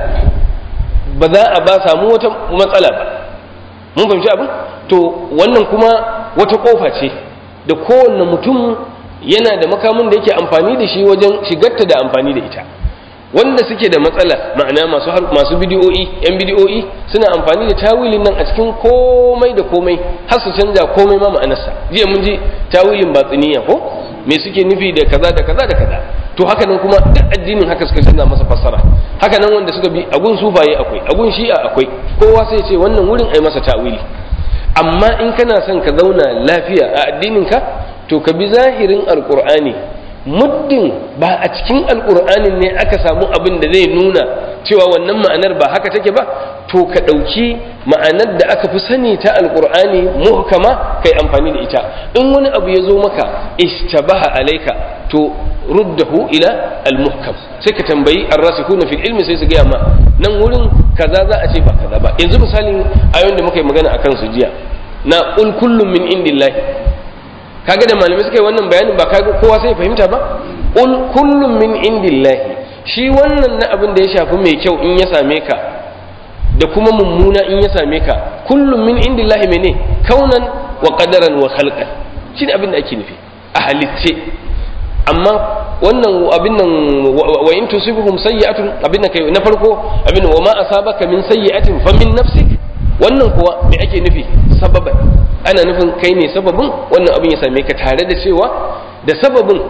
ba za a ba samu wata matsala ba mun fahimci abin to wannan kuma wata kofa ce da kowanne mutum yana da makamin da yake amfani da shi wajen shigarta da amfani da ita wanda suke da matsala ma'ana masu masu bidiyoyi yan bidiyoyi suna amfani da tawilin nan a cikin komai da komai har su canja komai ma ma'anarsa jiya mun ji tawilin batsiniya ko me suke nufi da kaza da kaza da kaza to haka nan kuma duk addinin haka suka canza masa fassara haka nan wanda suka bi agun sufaye akwai agun shi'a akwai kowa sai ce wannan wurin ai masa ta'wili amma in kana son ka zauna lafiya a addinin ka to ka bi zahirin alqur'ani muddin ba a cikin alqur'anin ne aka samu abin da zai nuna cewa wannan ma'anar ba haka take ba to ka ɗauki ma'anar da aka fi sani ta alqur'ani muhkama kai amfani da ita in wani abu ya zo maka ishtabaha alaika to ruddahu ila al-muhkam sai ka tambayi ar-rasikuna fil ilmi sai su gaya ma nan wurin kaza za a ce ba kaza ba yanzu misalin ayoyin da muka yi magana akan su jiya na qul kullum min indillahi kaga da malamai suka yi wannan bayanin ba kaga kowa sai fahimta ba qul kullum min indillahi shi wannan na abin da ya shafi mai kyau in ya same ka da kuma mummuna in ya same ka kullum min indillahi mene kaunan wa qadaran wa khalqan shi abin da ake nufi a halitce amma wannan abin nan wa in tusibuhum sayyi'atun abin nan kai na farko abin wa ma asabaka min sayyi'atin fa min nafsik wannan kuwa me ake nufi sababan ana nufin kai ne sababin wannan abin ya same ka tare da cewa da sababin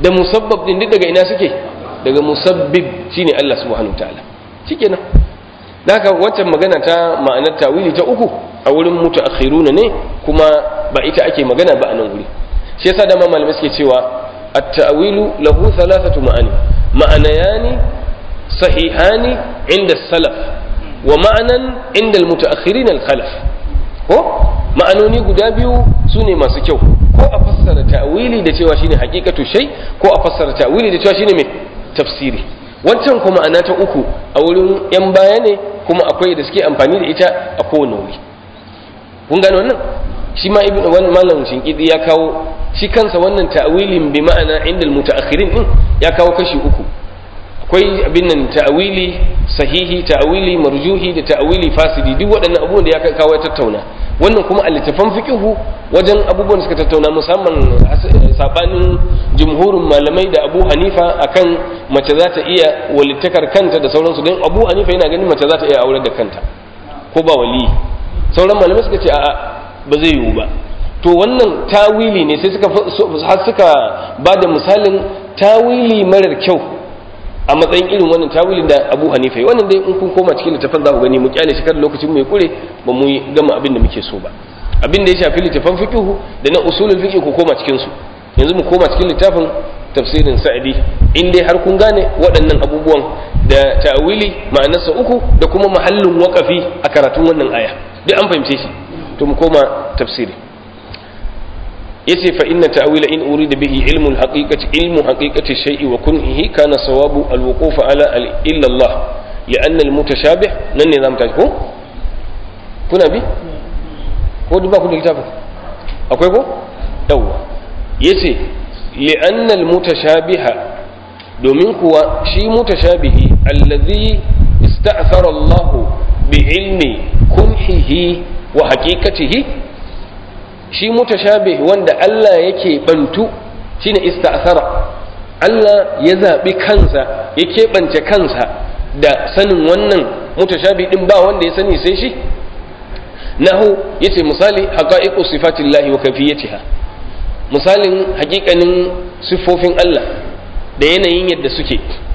da musabbab din duk daga ina suke daga musabbib shine Allah subhanahu ta'ala shikenan haka wancan magana ta ma'anar tawili ta uku a wurin mutaakhiruna ne kuma ba ita ake magana ba a nan wuri shi yasa da malamai suke cewa at-ta'wilu lahu thalathatu ma'ani ma'anayani sahihani inda salaf wa ma'anan inda al-mutaakhirin al-khalaf ko ma'anoni guda biyu sune masu kyau ko a fassara ta'wili da cewa shine haqiqatu shay ko a fassara ta'wili da cewa shine me tafsiri wancan kuma ma'ana ta uku a wurin yan baya ne kuma akwai da suke amfani da ita a kowane wuri kun gane wannan shi ma ibn wani malam shinkidi ya kawo shi kansa wannan ta'wilin bi ma'ana inda mutaakhirin din ya kawo kashi uku akwai abin nan ta'wili sahihi ta'wili marjuhi da ta'wili fasidi duk waɗannan abubuwan da ya kawo ya tattauna wannan kuma a littafan fiqhu wajen abubuwan da suka tattauna musamman sabanin jumhurin malamai da Abu Hanifa akan mace za ta iya walittakar kanta da sauransu don Abu Hanifa yana ganin mace za ta iya aurar da kanta ko ba wali sauran malamai suka ce a'a ba zai yiwu ba to wannan tawili ne sai suka har suka ba da misalin tawili marar kyau a matsayin irin wannan tawilin da Abu Hanifa yi wannan dai in kun koma cikin littafin za ku gani mu kyale shi kada lokacin mu ya kure ba mu gama abin da muke so ba abin da ya shafi littafan fiqhu da na usulul fiqh ku koma cikin su yanzu mu koma cikin littafin tafsirin sa'idi in dai har kun gane waɗannan abubuwan da ta'wili ma'anarsa uku da kuma mahallin waƙafi a karatun wannan aya duk an fahimce shi to mu koma tafsiri yace fa inna ta'wila in urida bihi ilmu al-haqiqati ilmu haqiqati shay'i wa kunhihi kana sawabu al-wuquf ala illa Allah لأن المتشابه nan ne zamu tashi ko kuna bi ko duk ba ku da littafin akwai ko yawwa yace لأن المتشابه domin kuwa shi mutashabihi allazi ista'thara Allah bi ilmi kunhihi wa haqiqatihi shi mutashabih wanda Allah yake bantu shine ista'thara Allah ya zabi kansa ya keɓance kansa da sanin wannan mutashabih din ba wanda ya sani sai shi nahu yace misali haqa'iqu sifatillahi wa kayfiyatiha misalin hakikanin siffofin Allah da yanayin yadda suke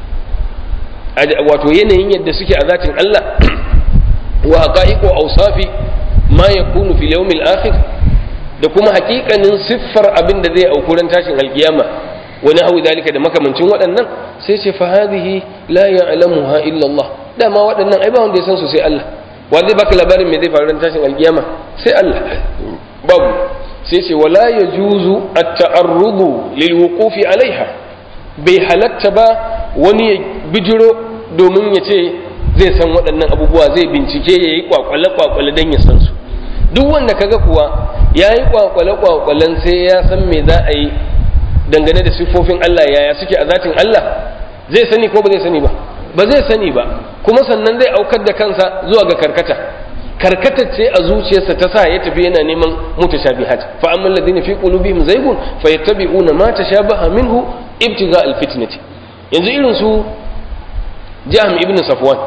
wato yanayin yadda suke a zatin Allah wa haqa'iqu awsafi ma yakunu fil yawmil akhir da kuma hakikanin siffar abin da zai auku ran tashin alkiyama wani hawi dalika da makamancin waɗannan sai ce fa hadhihi la ya'lamuha illa Allah dama waɗannan ai ba wanda ya san su sai Allah wa zai baka labarin me zai faru ran tashin alkiyama sai Allah babu sai ce wala ya juzu a ta'arrudu lilwukufi alaiha bai halatta ba wani ya bijiro domin ya ce zai san waɗannan abubuwa zai bincike ya yi kwakwale-kwakwale don ya san su duk wanda kaga kuwa ya yi kwakwale-kwakwalen sai ya san me za a yi dangane da siffofin Allah yaya suke a zatin Allah zai sani ko ba zai sani ba ba zai sani ba kuma sannan zai aukar da kansa zuwa ga karkata karkatar ce a zuciyarsa ta sa ya tafi yana neman mutashabihat fa amma alladhina fi qulubihim zaygun fayattabi'una ma tashabaha minhu ibtiga alfitnati yanzu irin su Jahm ibn Safwan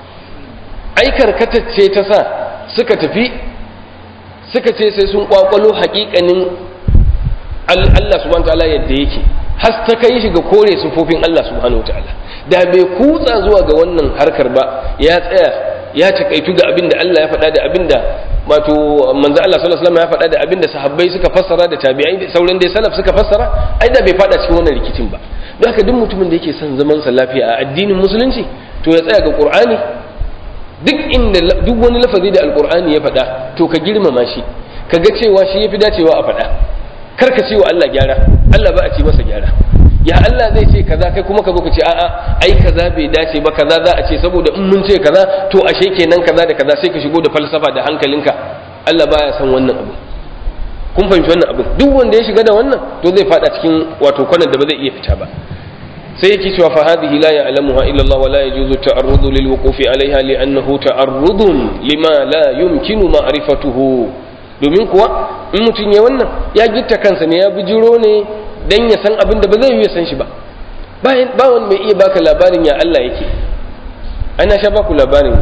ai karkatar ce ta sa suka tafi suka ce sai sun kwakwalo haƙiƙanin Allah subhanahu wataala yadda yake har ta kai shi ga kore sufofin Allah subhanahu wataala da bai kutsa zuwa ga wannan harkar ba ya tsaya ya takaitu ga abin da Allah ya faɗa da abin da wato manzo Allah sallallahu alaihi wasallam ya faɗa da abin da sahabbai suka fassara da tabi'ai da sauran dai salaf suka fassara ai da bai faɗa cikin wannan rikicin ba don haka duk mutumin da yake son zaman sa lafiya a addinin musulunci to ya tsaya ga Qur'ani duk inda duk wani lafazi da alqur'ani ya faɗa to ka girmama shi ka ga cewa shi yafi dacewa a faɗa kar ka ce wa Allah gyara Allah ba a ce masa gyara ya Allah zai ce kaza kai kuma ka zo ka ce a'a ai kaza bai dace ba kaza za a ce saboda in mun ce kaza to ashe kenan kaza da kaza sai ka shigo da falsafa da hankalinka Allah baya san wannan abu kun fahimci wannan abu duk wanda ya shiga da wannan to zai fada cikin wato kwanan da ba zai iya fita ba sai yake cewa fa hadhihi la ya'lamuha illa Allah wa la yajuzu ta'arrudu lil wuqufi 'alayha li'annahu ta'arrudun lima la yumkinu ma'rifatuhu domin kuwa in mutum ya wannan ya gitta kansa ne ya bijiro ne dan ya san abin da ba zai yi ya san shi ba bayan ba wani mai iya baka labarin ya Allah yake ana sha baku labarin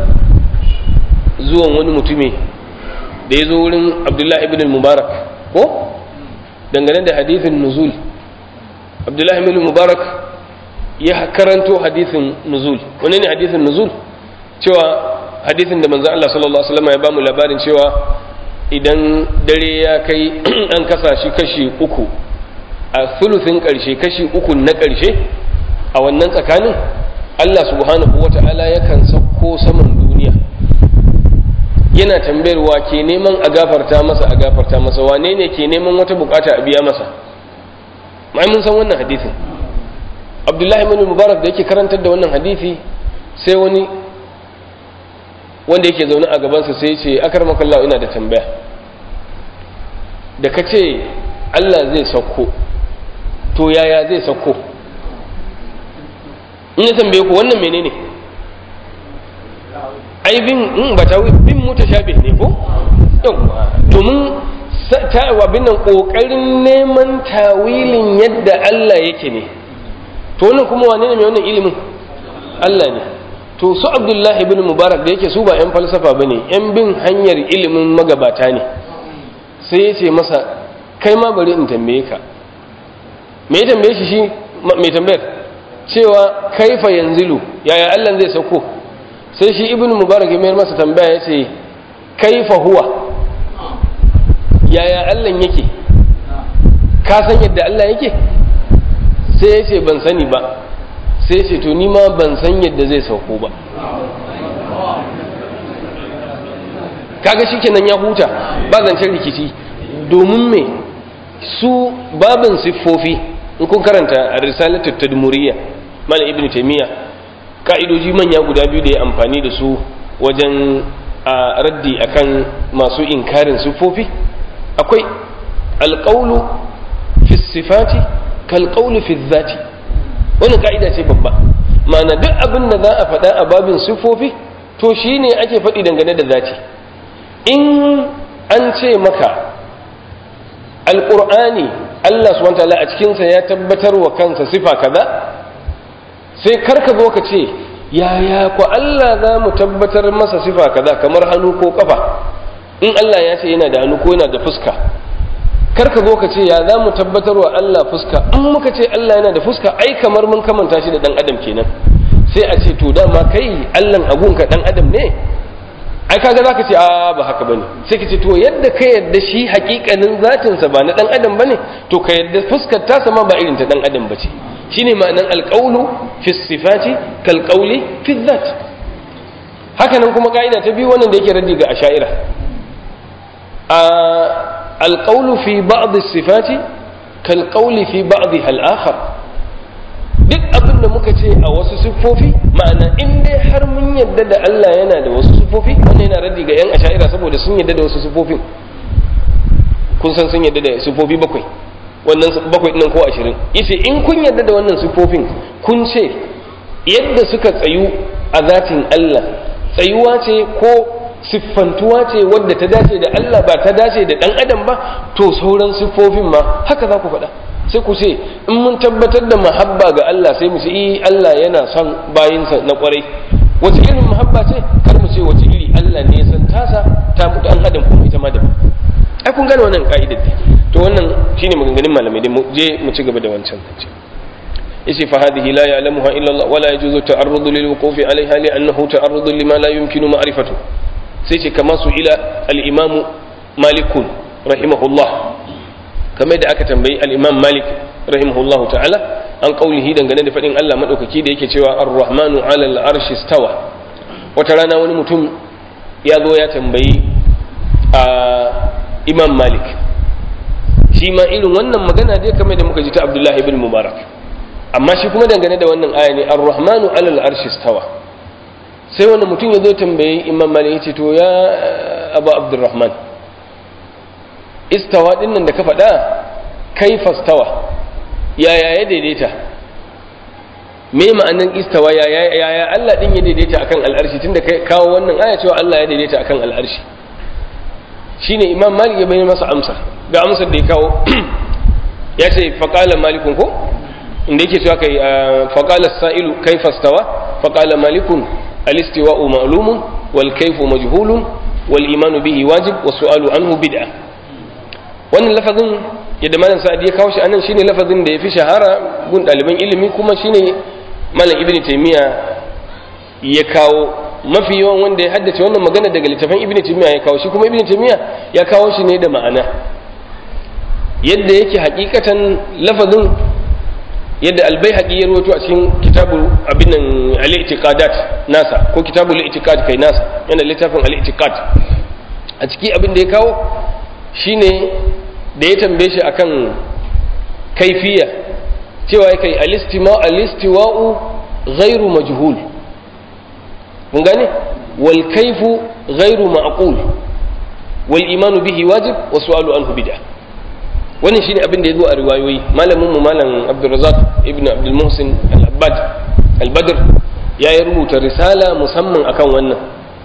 zuwan wani mutumi da ya zo wurin Abdullah ibn al-Mubarak ko dangane da hadithin nuzul abdullahi bin mubarak ya karanto hadithin nuzul wani ne hadithin nuzul cewa hadithin da manzon Allah sallallahu alaihi wasallam ya bamu labarin cewa idan dare ya kai an kasa shi kashi uku a thuluthin karshe kashi uku na karshe a wannan tsakanin Allah subhanahu wata'ala yakan sauko saman duniya yana tambayar wa ke neman a gafarta masa a gafarta masa wane ne ke neman wata bukata a biya masa mai mun san wannan hadisin abdullahi bin mubarak da yake karantar da wannan hadisi sai wani wanda yake zaune a gabansa sai ya ce akar makallahu ina da tambaya da ka ce allah zai sauko to yaya zai sauko in ya tambaye ku wannan menene ai bin in ba ta bin mutashabih ne ko yawa domin ta abin nan kokarin neman tawilin yadda Allah yake ne to wannan kuma wane ne mai wannan ilimin Allah ne to su Abdullahi ibn Mubarak da yake su ba yan falsafa bane yan bin hanyar ilimin magabata ne sai ya ce masa kai ma bari in tambaye ka me ya tambaye shi shi mai tambayar cewa kaifa yanzilu yaya Allah zai sauko sai shi ibn mubarak ya mayar masa tambaya ya ce kaifa huwa yaya Allah yake ka san yadda Allah yake sai ya ce ban sani ba sai ya ce to ni ma ban san yadda zai sauko ba kaga shikenan ya huta ba zancen rikici domin me su babin siffofi in kun karanta a risalatu tadmuriyya malam ibnu taymiya ka'idoji manya guda biyu da ya amfani da su wajen a raddi akan masu inkarin siffofi akwai alqawlu fi sifati kal qawlu fi dhati wannan ka'ida ce babba ma'ana duk abin da za a faɗa a babin siffofi to shine ake faɗi dangane da zati in an ce maka alƙur'ani Allah subhanahu wataala a cikinsa ya tabbatar wa kansa sifa kaza sai karka zo ka ce yaya ku Allah za mu tabbatar masa sifa kaza kamar hannu ko kafa in Allah ya ce yana da hannu ko yana da fuska karka zo ka ce ya za mu tabbatar wa Allah fuska in muka ce Allah yana da fuska ai kamar mun kamanta shi da dan adam kenan sai a ce to dama kai Allah agunka dan adam ne ai kaga zaka ce a ba haka bane sai ka ce to yadda ka yadda shi hakikanin zatin sa ba na dan adam bane to ka yadda fuskar ta sama ba irin ta dan adam bace shine ma'anan alqawlu fi sifati kal qawli fi dhat haka nan kuma ka'ida ta biyu wannan da yake raddi ga asha'ira a alqawlu fi ba'd as-sifati kal qawli fi ba'dha al-akhar duk abin da muka ce a wasu siffofi ma'ana in dai har mun yadda da Allah yana da wasu siffofi wannan yana raddi ga yan asha'ira saboda sun yadda da wasu siffofin kun san sun yadda da siffofi bakwai wannan bakwai ɗin ko ashirin yace in kun yadda da wannan siffofin kun ce yadda suka tsayu a zatin Allah tsayuwa ce ko siffantuwa ce wadda ta dace da Allah ba ta dace da ɗan adam ba to sauran siffofin ma haka za ku faɗa sai ku ce in mun tabbatar da mahabba ga Allah sai mu ce eh Allah yana son bayinsa na kwarai wace irin mahabba ce kar mu ce wace iri Allah ne san tasa ta mutu an adam kuma ita ma da ai kun gane wannan ka'idar to wannan shine maganganun malamai dai mu je mu ci gaba da wancan zance yace fa hadhihi la ya'lamuha illa Allah wala yajuzu ta'arrudu lil wuqufi 'alayha li'annahu ta'arrudu lima la yumkinu ma'rifatu sai ce kama su ila al-imam malikun rahimahullah kamar da aka tambayi al-imam malik rahimahullah ta'ala an qaulihi dangane da fadin Allah madaukaki da yake cewa ar-rahmanu 'ala al-arshi stawa wata rana wani mutum ya zo ya tambayi a imam malik shi ma irin wannan magana dai kamar da muka ji ta abdullahi ibn mubarak amma shi kuma dangane da wannan aya ne ar-rahmanu 'ala al-arshi stawa sai wani mutum ya zo tambayi imam malik ya ce to ya abu abdurrahman istawa din nan da ka faɗa kaifa stawa yaya ya daidaita me ma'anin istawa yaya yaya Allah din ya daidaita akan al'arshi tunda kai kawo wannan aya cewa Allah ya daidaita akan al'arshi shine imam malik ya bayyana masa amsa ga amsar da ya kawo ya ce faqala malikun ko inda yake cewa kai faqala as-sa'ilu kaifa stawa faqala malikun al-istiwa'u ma'lumun wal kayfu majhulun wal imanu bihi wajib was su'alu anhu bid'ah wannan lafazin yadda malam sa'adi ya kawo shi anan shine lafazin da ya fi shahara gun ɗaliban ilimi kuma shine malam ibn taymiya ya kawo mafi yawan wanda ya haddace wannan magana daga littafin ibn taymiya ya kawo shi kuma ibn taymiya ya kawo shi ne da ma'ana yadda yake hakikatan lafazin yadda albayhaqi ya rawaito a cikin kitabul abin nan al-i'tiqadat nasa ko kitabul i'tiqad kai nasa yana littafin al-i'tiqad a ciki abin da ya kawo shine da ya tambaye shi akan kaifiya cewa ya kai al-istiwa'u ghairu majhul kun gane wal kaifu ghairu ma'qul wal imanu bihi wajib wa su'alu anhu bid'ah wannan shine abin da ya zo a riwayoyi malamin mu malam Abdulrazak ibn Abdul Muhsin al-Abbad al-Badr ya yi rubuta risala musamman akan wannan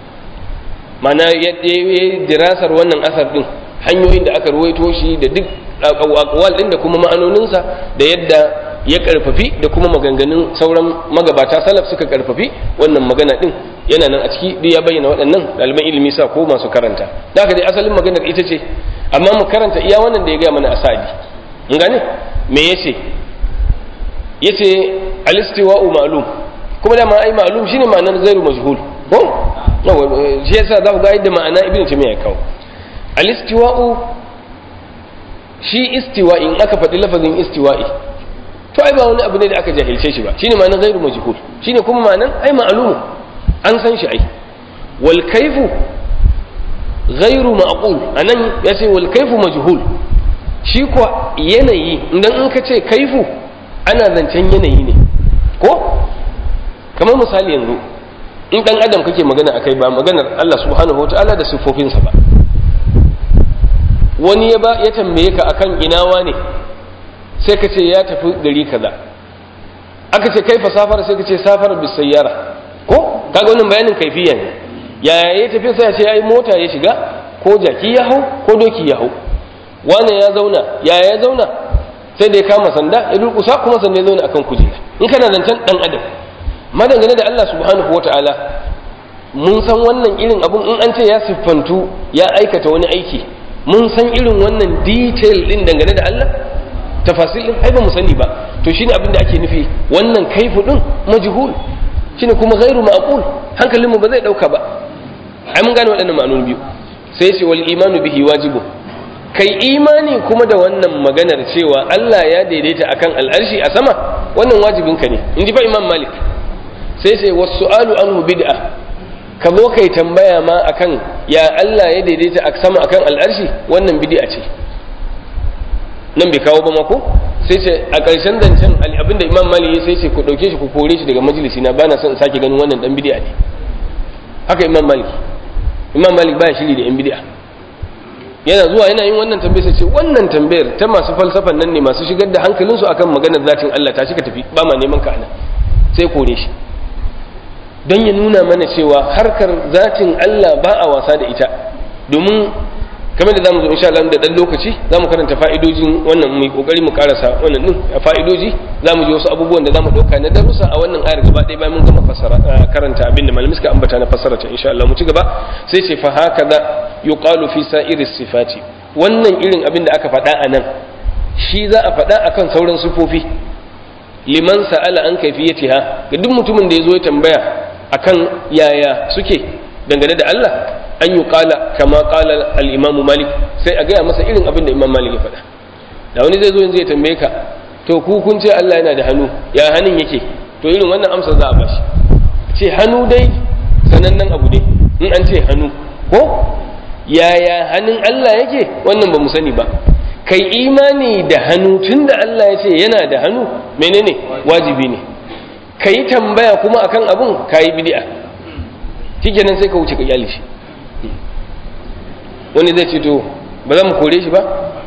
mana ya yi dirasar wannan asar din hanyoyin da aka ruwaito shi da duk aqwal din da kuma ma'anoninsa da yadda ya karfafi da kuma maganganun sauran magabata salaf suka karfafi wannan magana din yana nan a ciki duk ya bayyana waɗannan ɗaliban ilimi sa ko masu karanta da haka dai asalin maganar ita ce amma mu karanta iya wannan da ya gaya mana asadi mun gane me yace yace alistiwa'u ma'lum kuma da ma ai ma'lum shine ma'anar zairu majhul ko shi yasa za ku ga yadda ma'ana ibnu taymiya ya kawo alistiwa'u shi istiwa'i in aka faɗi lafazin istiwa'i to ai ba wani abu ne da aka jahilce shi ba shine ma'anar zairu majhul shine kuma ma'anar ai ma'lum an san shi ai wal kaifu ghairu ma'qul anan yace wal kaifu majhul shi ko yanayi idan in ka ce kaifu ana zancen yanayi ne ko kamar misali yanzu in dan adam kake magana akai ba maganar Allah subhanahu wataala da sifofinsa ba wani ya ba ya tambaye ka akan inawa ne sai ka ce ya tafi gari kaza aka ce kaifa safara sai ka ce safara bis sayyara ko kaga wannan bayanin kaifiya ne yaya ya tafi sai ya ce ai mota ya shiga ko jaki ya hau ko doki ya hau wane ya zauna yaya ya zauna sai da ya kama sanda ya durkusa kuma sanda ya zauna akan kujera in kana zancen dan adam madangane da Allah subhanahu wataala mun san wannan irin abun in an ce ya siffantu ya aikata wani aiki mun san irin wannan detail din dangane da Allah tafasil din ai ba mu sani ba to shine abin da ake nufi wannan kaifu din majhul shine kuma ghairu ma'qul hankalinmu ba zai dauka ba ai mun gane waɗannan ma'anoni biyu sai ce wal imanu bihi wajibu kai imani kuma da wannan maganar cewa Allah ya daidaita akan al'arshi a sama wannan wajibin ka ne in ji fa imam malik sai sai wasu su'alu anhu bid'a ka zo kai tambaya ma akan ya Allah ya daidaita a sama akan al'arshi wannan bid'a ce nan bai kawo ba mako sai ce a ƙarshen zancen abinda imam malik ya sai ce ku ɗauke shi ku kore shi daga majalisi na bana son sake ganin wannan dan bid'a ne haka imam malik imam malik baya shiri da yan bid'a yana zuwa yana yin wannan tambayar sai ce wannan tambayar ta masu falsafan nan ne masu shigar da hankalinsu akan maganar zatin Allah ta shiga tafi ba ma neman ka ana sai kore shi don ya nuna mana cewa harkar zatin Allah ba a wasa da ita domin kamar da zamu zo insha Allah da dan lokaci zamu karanta fa'idojin wannan mu kokari mu karasa wannan din fa'idoji zamu ji wasu abubuwan da zamu dauka na darussa a wannan ayar gaba ɗaya bayan mun gama fassara karanta abin da malamai suka ambata na fassara ta insha Allah mu ci gaba sai ce fa hakaza yuqalu fi sa'iri sifati wannan irin abin da aka faɗa a nan shi za a faɗa akan sauran sifofi liman sa'ala an kaifiyatiha ga duk mutumin da ya zo ya tambaya akan yaya suke dangane da Allah an yi kala kama kala al'imamu malik sai a gaya masa irin abin da imam malik ya faɗa da wani zai zo yanzu ya tambaye ka to ku kun ce Allah yana da hannu ya hannun yake to irin wannan amsa za a bashi ce hannu dai sanannen abu ne in an ce hannu ko yaya hannun Allah yake wannan ba mu sani ba kai imani da hannu tun da Allah ya ce yana da hannu menene wajibi ne ka yi tambaya kuma akan abun ka yi bidi'a shikenan sai ka wuce ka kyale shi wani zai ce to ba za mu kore shi ba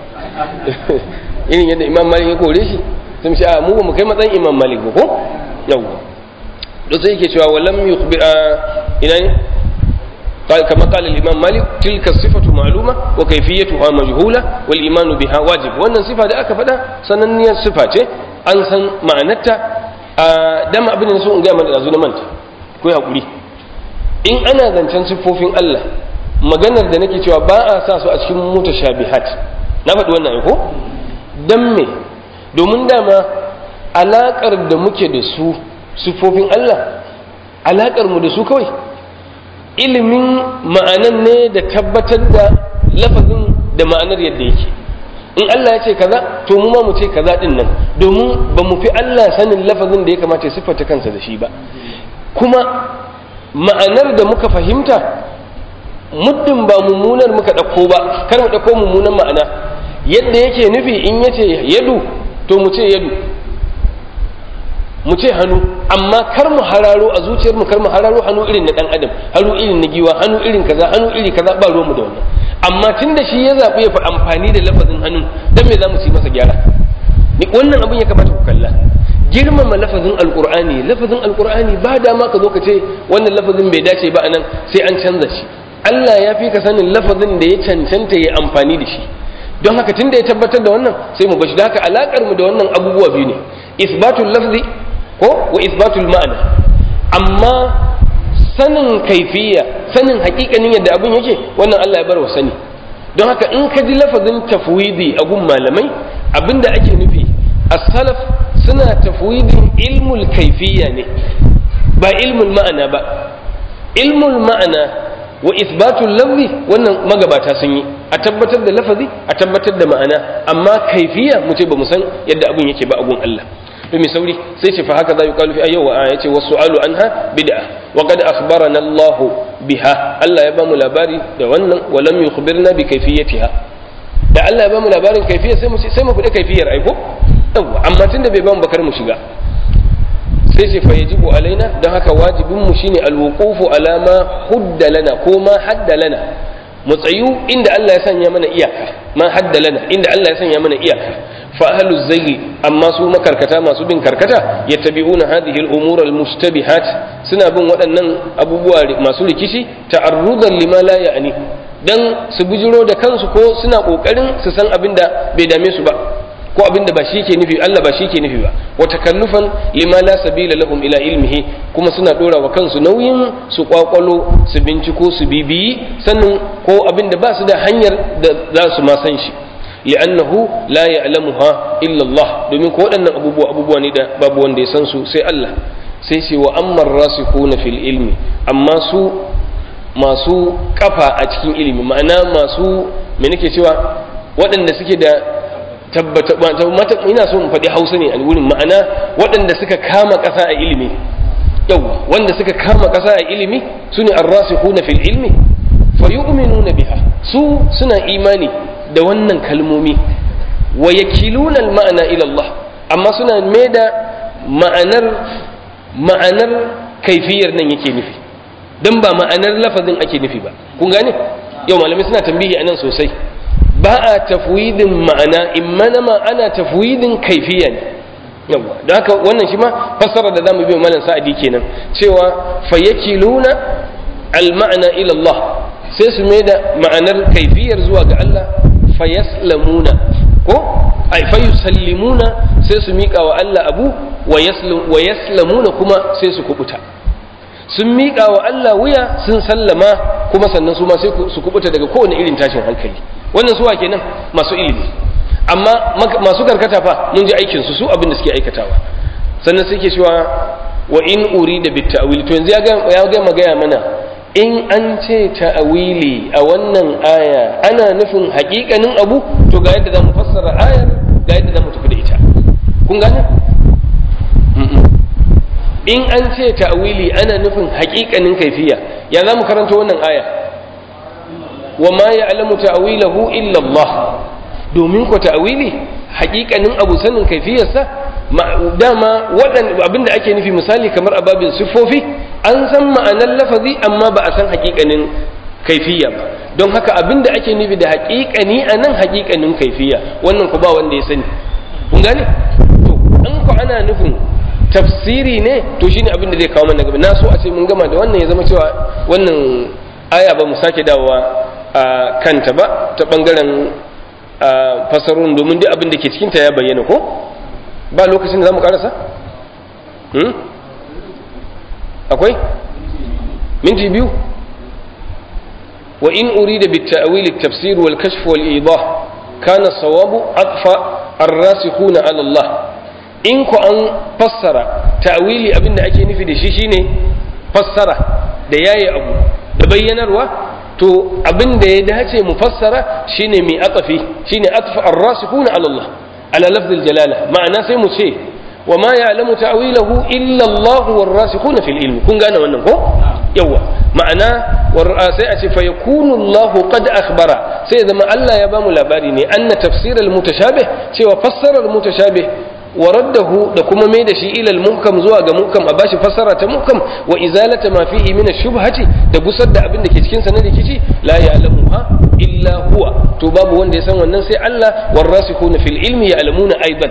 irin yadda imam malik ya kore shi sun ce a mu ba mu kai matsayin imam malik ba ko yawwa da sai yake cewa walam yukhbi ina ne كما قال الإمام مالك تلك الصفة معلومة وكيفيتها مجهولة والإيمان بها واجب وأن الصفة da aka faɗa sananniyar sifa ce an san ma'anarta a dama abin da so in gaya mana da na manta ko hakuri in ana zancen siffofin Allah maganar da nake cewa ba a sa su a cikin mutashabihat na faɗi wannan ko dan me domin dama alakar da muke da su sifofin Allah alakar mu da su kawai ilimin ma'anan ne da tabbatar da lafazin da ma'anar yadda yake in Allah ya ce kaza to mu ma mu ce kaza din nan domin ba mu fi Allah sanin lafazin da ya kamata ya siffata kansa da shi ba kuma ma'anar da muka fahimta muddin ba mummunar muka ɗauko ba kar mu ɗauko mummunan ma'ana yadda yake nufi in yace yadu to mu ce yadu mu ce hannu amma kar mu hararo a zuciyar mu kar mu hararo hannu irin na dan adam hannu irin na giwa hannu irin kaza hannu iri kaza ba ruwan mu da wannan amma tunda shi ya zaɓi ya fi amfani da lafazin hannu dan me za mu ci masa gyara ni wannan abin ya kamata ku kalla girmama lafazin alqur'ani lafazin alqur'ani ba dama ka zo ka ce wannan lafazin bai dace ba anan sai an canza shi Allah ya fi ka sanin lafazin da ya cancanta ya amfani da shi don haka tunda ya tabbatar da wannan sai mu bashi da haka alakar mu da wannan abubuwa biyu ne isbatul lafzi ko wa isbatul ma'ana amma sanin kaifiya sanin hakikanin yadda abin yake wannan Allah ya bar wa sani don haka in ka ji lafazin tafwidi a gun malamai abinda ake nufi as-salaf suna tafwidin ilmul kaifiya ne ba ilmul ma'ana ba ilmul ma'ana wa isbatul lafzi wannan magabata sun yi a tabbatar da lafazi a tabbatar da ma'ana amma kaifiya mu ce ba mu san yadda abin yake ba a gun Allah to mai sauri sai ce fa haka za yi kalu fi ayyawa a yace wasu alu anha bid'a wa qad akhbarana Allah biha Allah ya ba mu labari da wannan wa lam yukhbirna bi kayfiyatiha da Allah ya ba mu labarin kayfiyar sai mu sai mu fadi kayfiyar aiko yawa amma tunda bai ba mu bakar mu shiga sai ce fa yajibu alaina dan haka wajibin mu shine alwuqufu ala ma hudda lana ko ma hadda lana mu tsayu inda Allah ya sanya mana iyaka ma hadda lana inda Allah ya sanya mana iyaka fa ahlu zayyi amma su makarkata masu bin karkata yattabi'una hadhihi al-umur al-mushtabihat suna bin waɗannan abubuwa masu rikici ta'arrudan lima la ya'ni dan su bujiro da kansu ko suna kokarin su san abin da bai dame su ba ko abin da ba shi ke nufi Allah ba shi ke nufi ba wa takallufan lima la sabila lahum ila ilmihi kuma suna dora wa kansu nauyin su kwakwalo su binciko su bibiyi sannan ko abin da ba su da hanyar da za su ma san shi li'annahu la ya'lamuha illa Allah domin ko waɗannan abubuwa abubuwa ne da babu wanda ya san su sai Allah sai ce wa ammar rasikhuna fil ilmi amma su masu kafa a cikin ilimi ma'ana masu me nake cewa waɗanda suke da tabbata ina so in faɗi hausa ne a wurin ma'ana waɗanda suka kama ƙasa a ilimi yau wanda suka kama ƙasa a ilimi su ne arrasikhuna fil ilmi fa yu'minuna biha su suna imani da wannan kalmomi wa yakiluna al ma'ana ila Allah amma suna maida ma'anar ma'anar kaifiyar nan yake nufi dan ba ma'anar lafazin ake nufi ba kun gane yau malamai suna tambihi anan sosai ba a tafwidin ma'ana in mana ana tafwidin kaifiya ne yawa don haka wannan shi ma fassara da zamu bi malam sa'adi kenan cewa fayakiluna al-ma'ana ila Allah sai su mai da ma'anar kaifiyar zuwa ga Allah fayaslamuna ko ay fayusallimuna sai su miƙa wa Allah abu wa yaslamuna kuma sai su kubuta sun miƙa wa Allah wuya sun sallama kuma sannan su ma sai su kubuta daga kowane irin tashin hankali wannan suwa kenan masu ilimi amma masu karkata fa mun ji aikin su su abin da suke aikatawa sannan suke cewa wa in urida bit ta'wil to yanzu ya ga ya ga magaya mana in an ce ta'wili a wannan aya ana nufin haƙiƙanin abu to ga yadda zamu fassara ayar ga yadda zamu tafi da ita kun gane in an ce ta'wili ana nufin haƙiƙanin kaifiya ya zamu karanta wannan aya wa ma ya'lamu ta'wilahu illa Allah domin ko ta'wili haƙiƙanin abu sanin kaifiyarsa dama waɗanda abinda ake nufi misali kamar ababin siffofi an san ma'anar lafazi amma ba a san haƙiƙanin kaifiya ba don haka abinda ake nufi da haƙiƙani a nan haƙiƙanin kaifiya wannan ku ba wanda ya sani kun gane to an ku ana nufin tafsiri ne to shine abin da zai kawo mana gaba na so a ce mun gama da wannan ya zama cewa wannan aya ba mu sake dawowa a kanta ba ta bangaren fasarun domin duk abin da ke cikinta ya bayyana ko ba lokacin da za mu karasa? akwai? minti biyu wa in uri da bitta'awili tafsir wal kashf wal idah kana sawabu atfa ar-rasikhuna ala Allah in ku an fassara ta'wili abinda ake nufi da shi shine fassara da yayi abu da bayyanarwa to abin da ya dace mu fassara shine mai atafi shine atfa ar-rasikhuna ala Allah ala lafzil jalala ma'ana sai mu ce wa ma ya'lamu ta'wilahu illa Allah war-rasikhuna fil ilmi kun gane wannan ko yawa ma'ana sai a ce fa yakunu Allah qad akhbara sai zama Allah ya bamu labari ne anna tafsir al-mutashabih cewa fassarar mutashabih ورده da kuma mai da shi ilal muhkam zuwa ga muhkam a bashi fassara ta muhkam wa izalata ma fihi min ash-shubhati da gusar da abin da ke cikin sa na rikici la ya'lamuha illa huwa to babu wanda ya san wannan sai Allah warasikhuna fil ilmi ya'lamuna aidan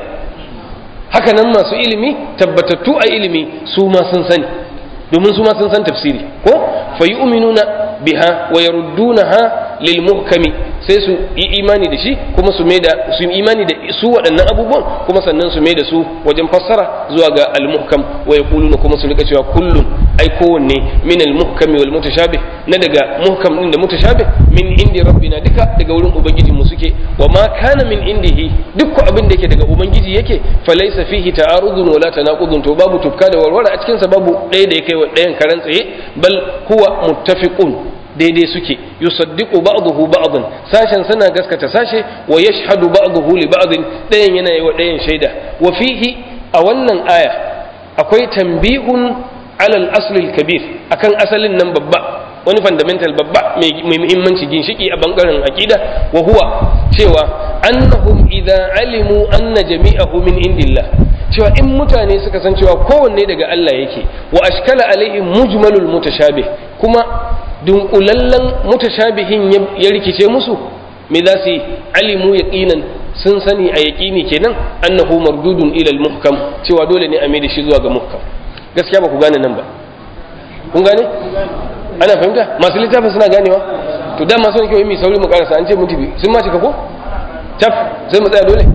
haka nan masu ilimi tabbatattu a ilimi su ma sun sani domin su ma sun san tafsiri ko fa yu'minuna biha wa yaruddunaha lil muhkami sai su yi imani da shi kuma su da su imani da su waɗannan abubuwan kuma sannan su da su wajen fassara zuwa ga al-muhkam wa yaquluna kuma su rika cewa kullun ai kowanne min al-muhkami wal mutashabih na daga muhkam din da mutashabih min indi rabbina duka daga wurin ubangiji mu suke wa ma kana min indihi duk abin da yake daga ubangiji yake falaysa fihi ta'arudun wala tanaqudun to babu tufka da warware a cikin sa babu ɗaya da yake wa ɗayan karan tsaye bal huwa muttafiqun daidai suke yusaddiqu ba'dahu ba'dan sashen suna gaskata sashe wa yashhadu ba'dahu li ba'din dayan yana yi wa dayan shaida wa fihi a wannan aya akwai tambihun ala al-asl al-kabir akan asalin nan babba wani fundamental babba mai muhimmanci ginshiki a bangaren aqida wa huwa cewa annahum idza alimu anna jami'ahu min indillah cewa in mutane suka san cewa kowanne daga Allah yake wa ashkala alaihim mujmalul mutashabih kuma dunkulallen mutashabihin ya rikice musu me za su yi alimu yaqinan sun sani a yaqini kenan annahu mardudun ila al-muhkam cewa dole ne a mai da shi zuwa ga muhkam gaskiya ba ku gane nan ba kun gane ana fahimta masu littafin suna ganewa to dama sun kyau mai sauri mu karasa an ce mun tafi sun ma cika ko taf sai mu tsaya dole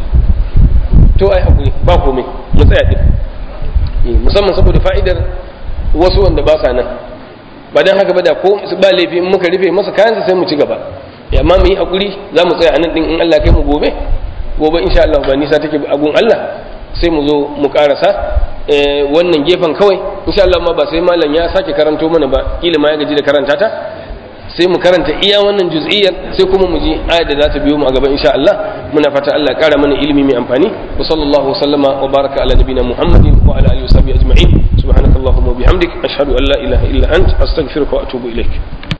to ai hakuri ba komai mu tsaya din musamman saboda fa'idar wasu wanda ba sa nan ba dan haka ba da ko ba laifi in muka rufe masa kayansa sai mu ci gaba amma mu yi hakuri za mu tsaya a nan din in Allah kai mu gobe gobe insha Allah ba nisa take agun Allah sai mu zo mu karasa wannan gefen kawai insha Allah ma ba sai malam ya sake karanto mana ba kila ma ya gaji da karanta ta sai mu karanta iya wannan juz'iyyar sai kuma mu ji ayat da za ta biyo mu a gaba insha Allah muna fata Allah ya kara mana ilimi mai amfani wa sallallahu sallama wa baraka ala nabina Muhammadin wa ala alihi wa sahbihi ajma'in subhanakallahumma wa bihamdik ashhadu an la ilaha illa ant astaghfiruka wa atubu ilaik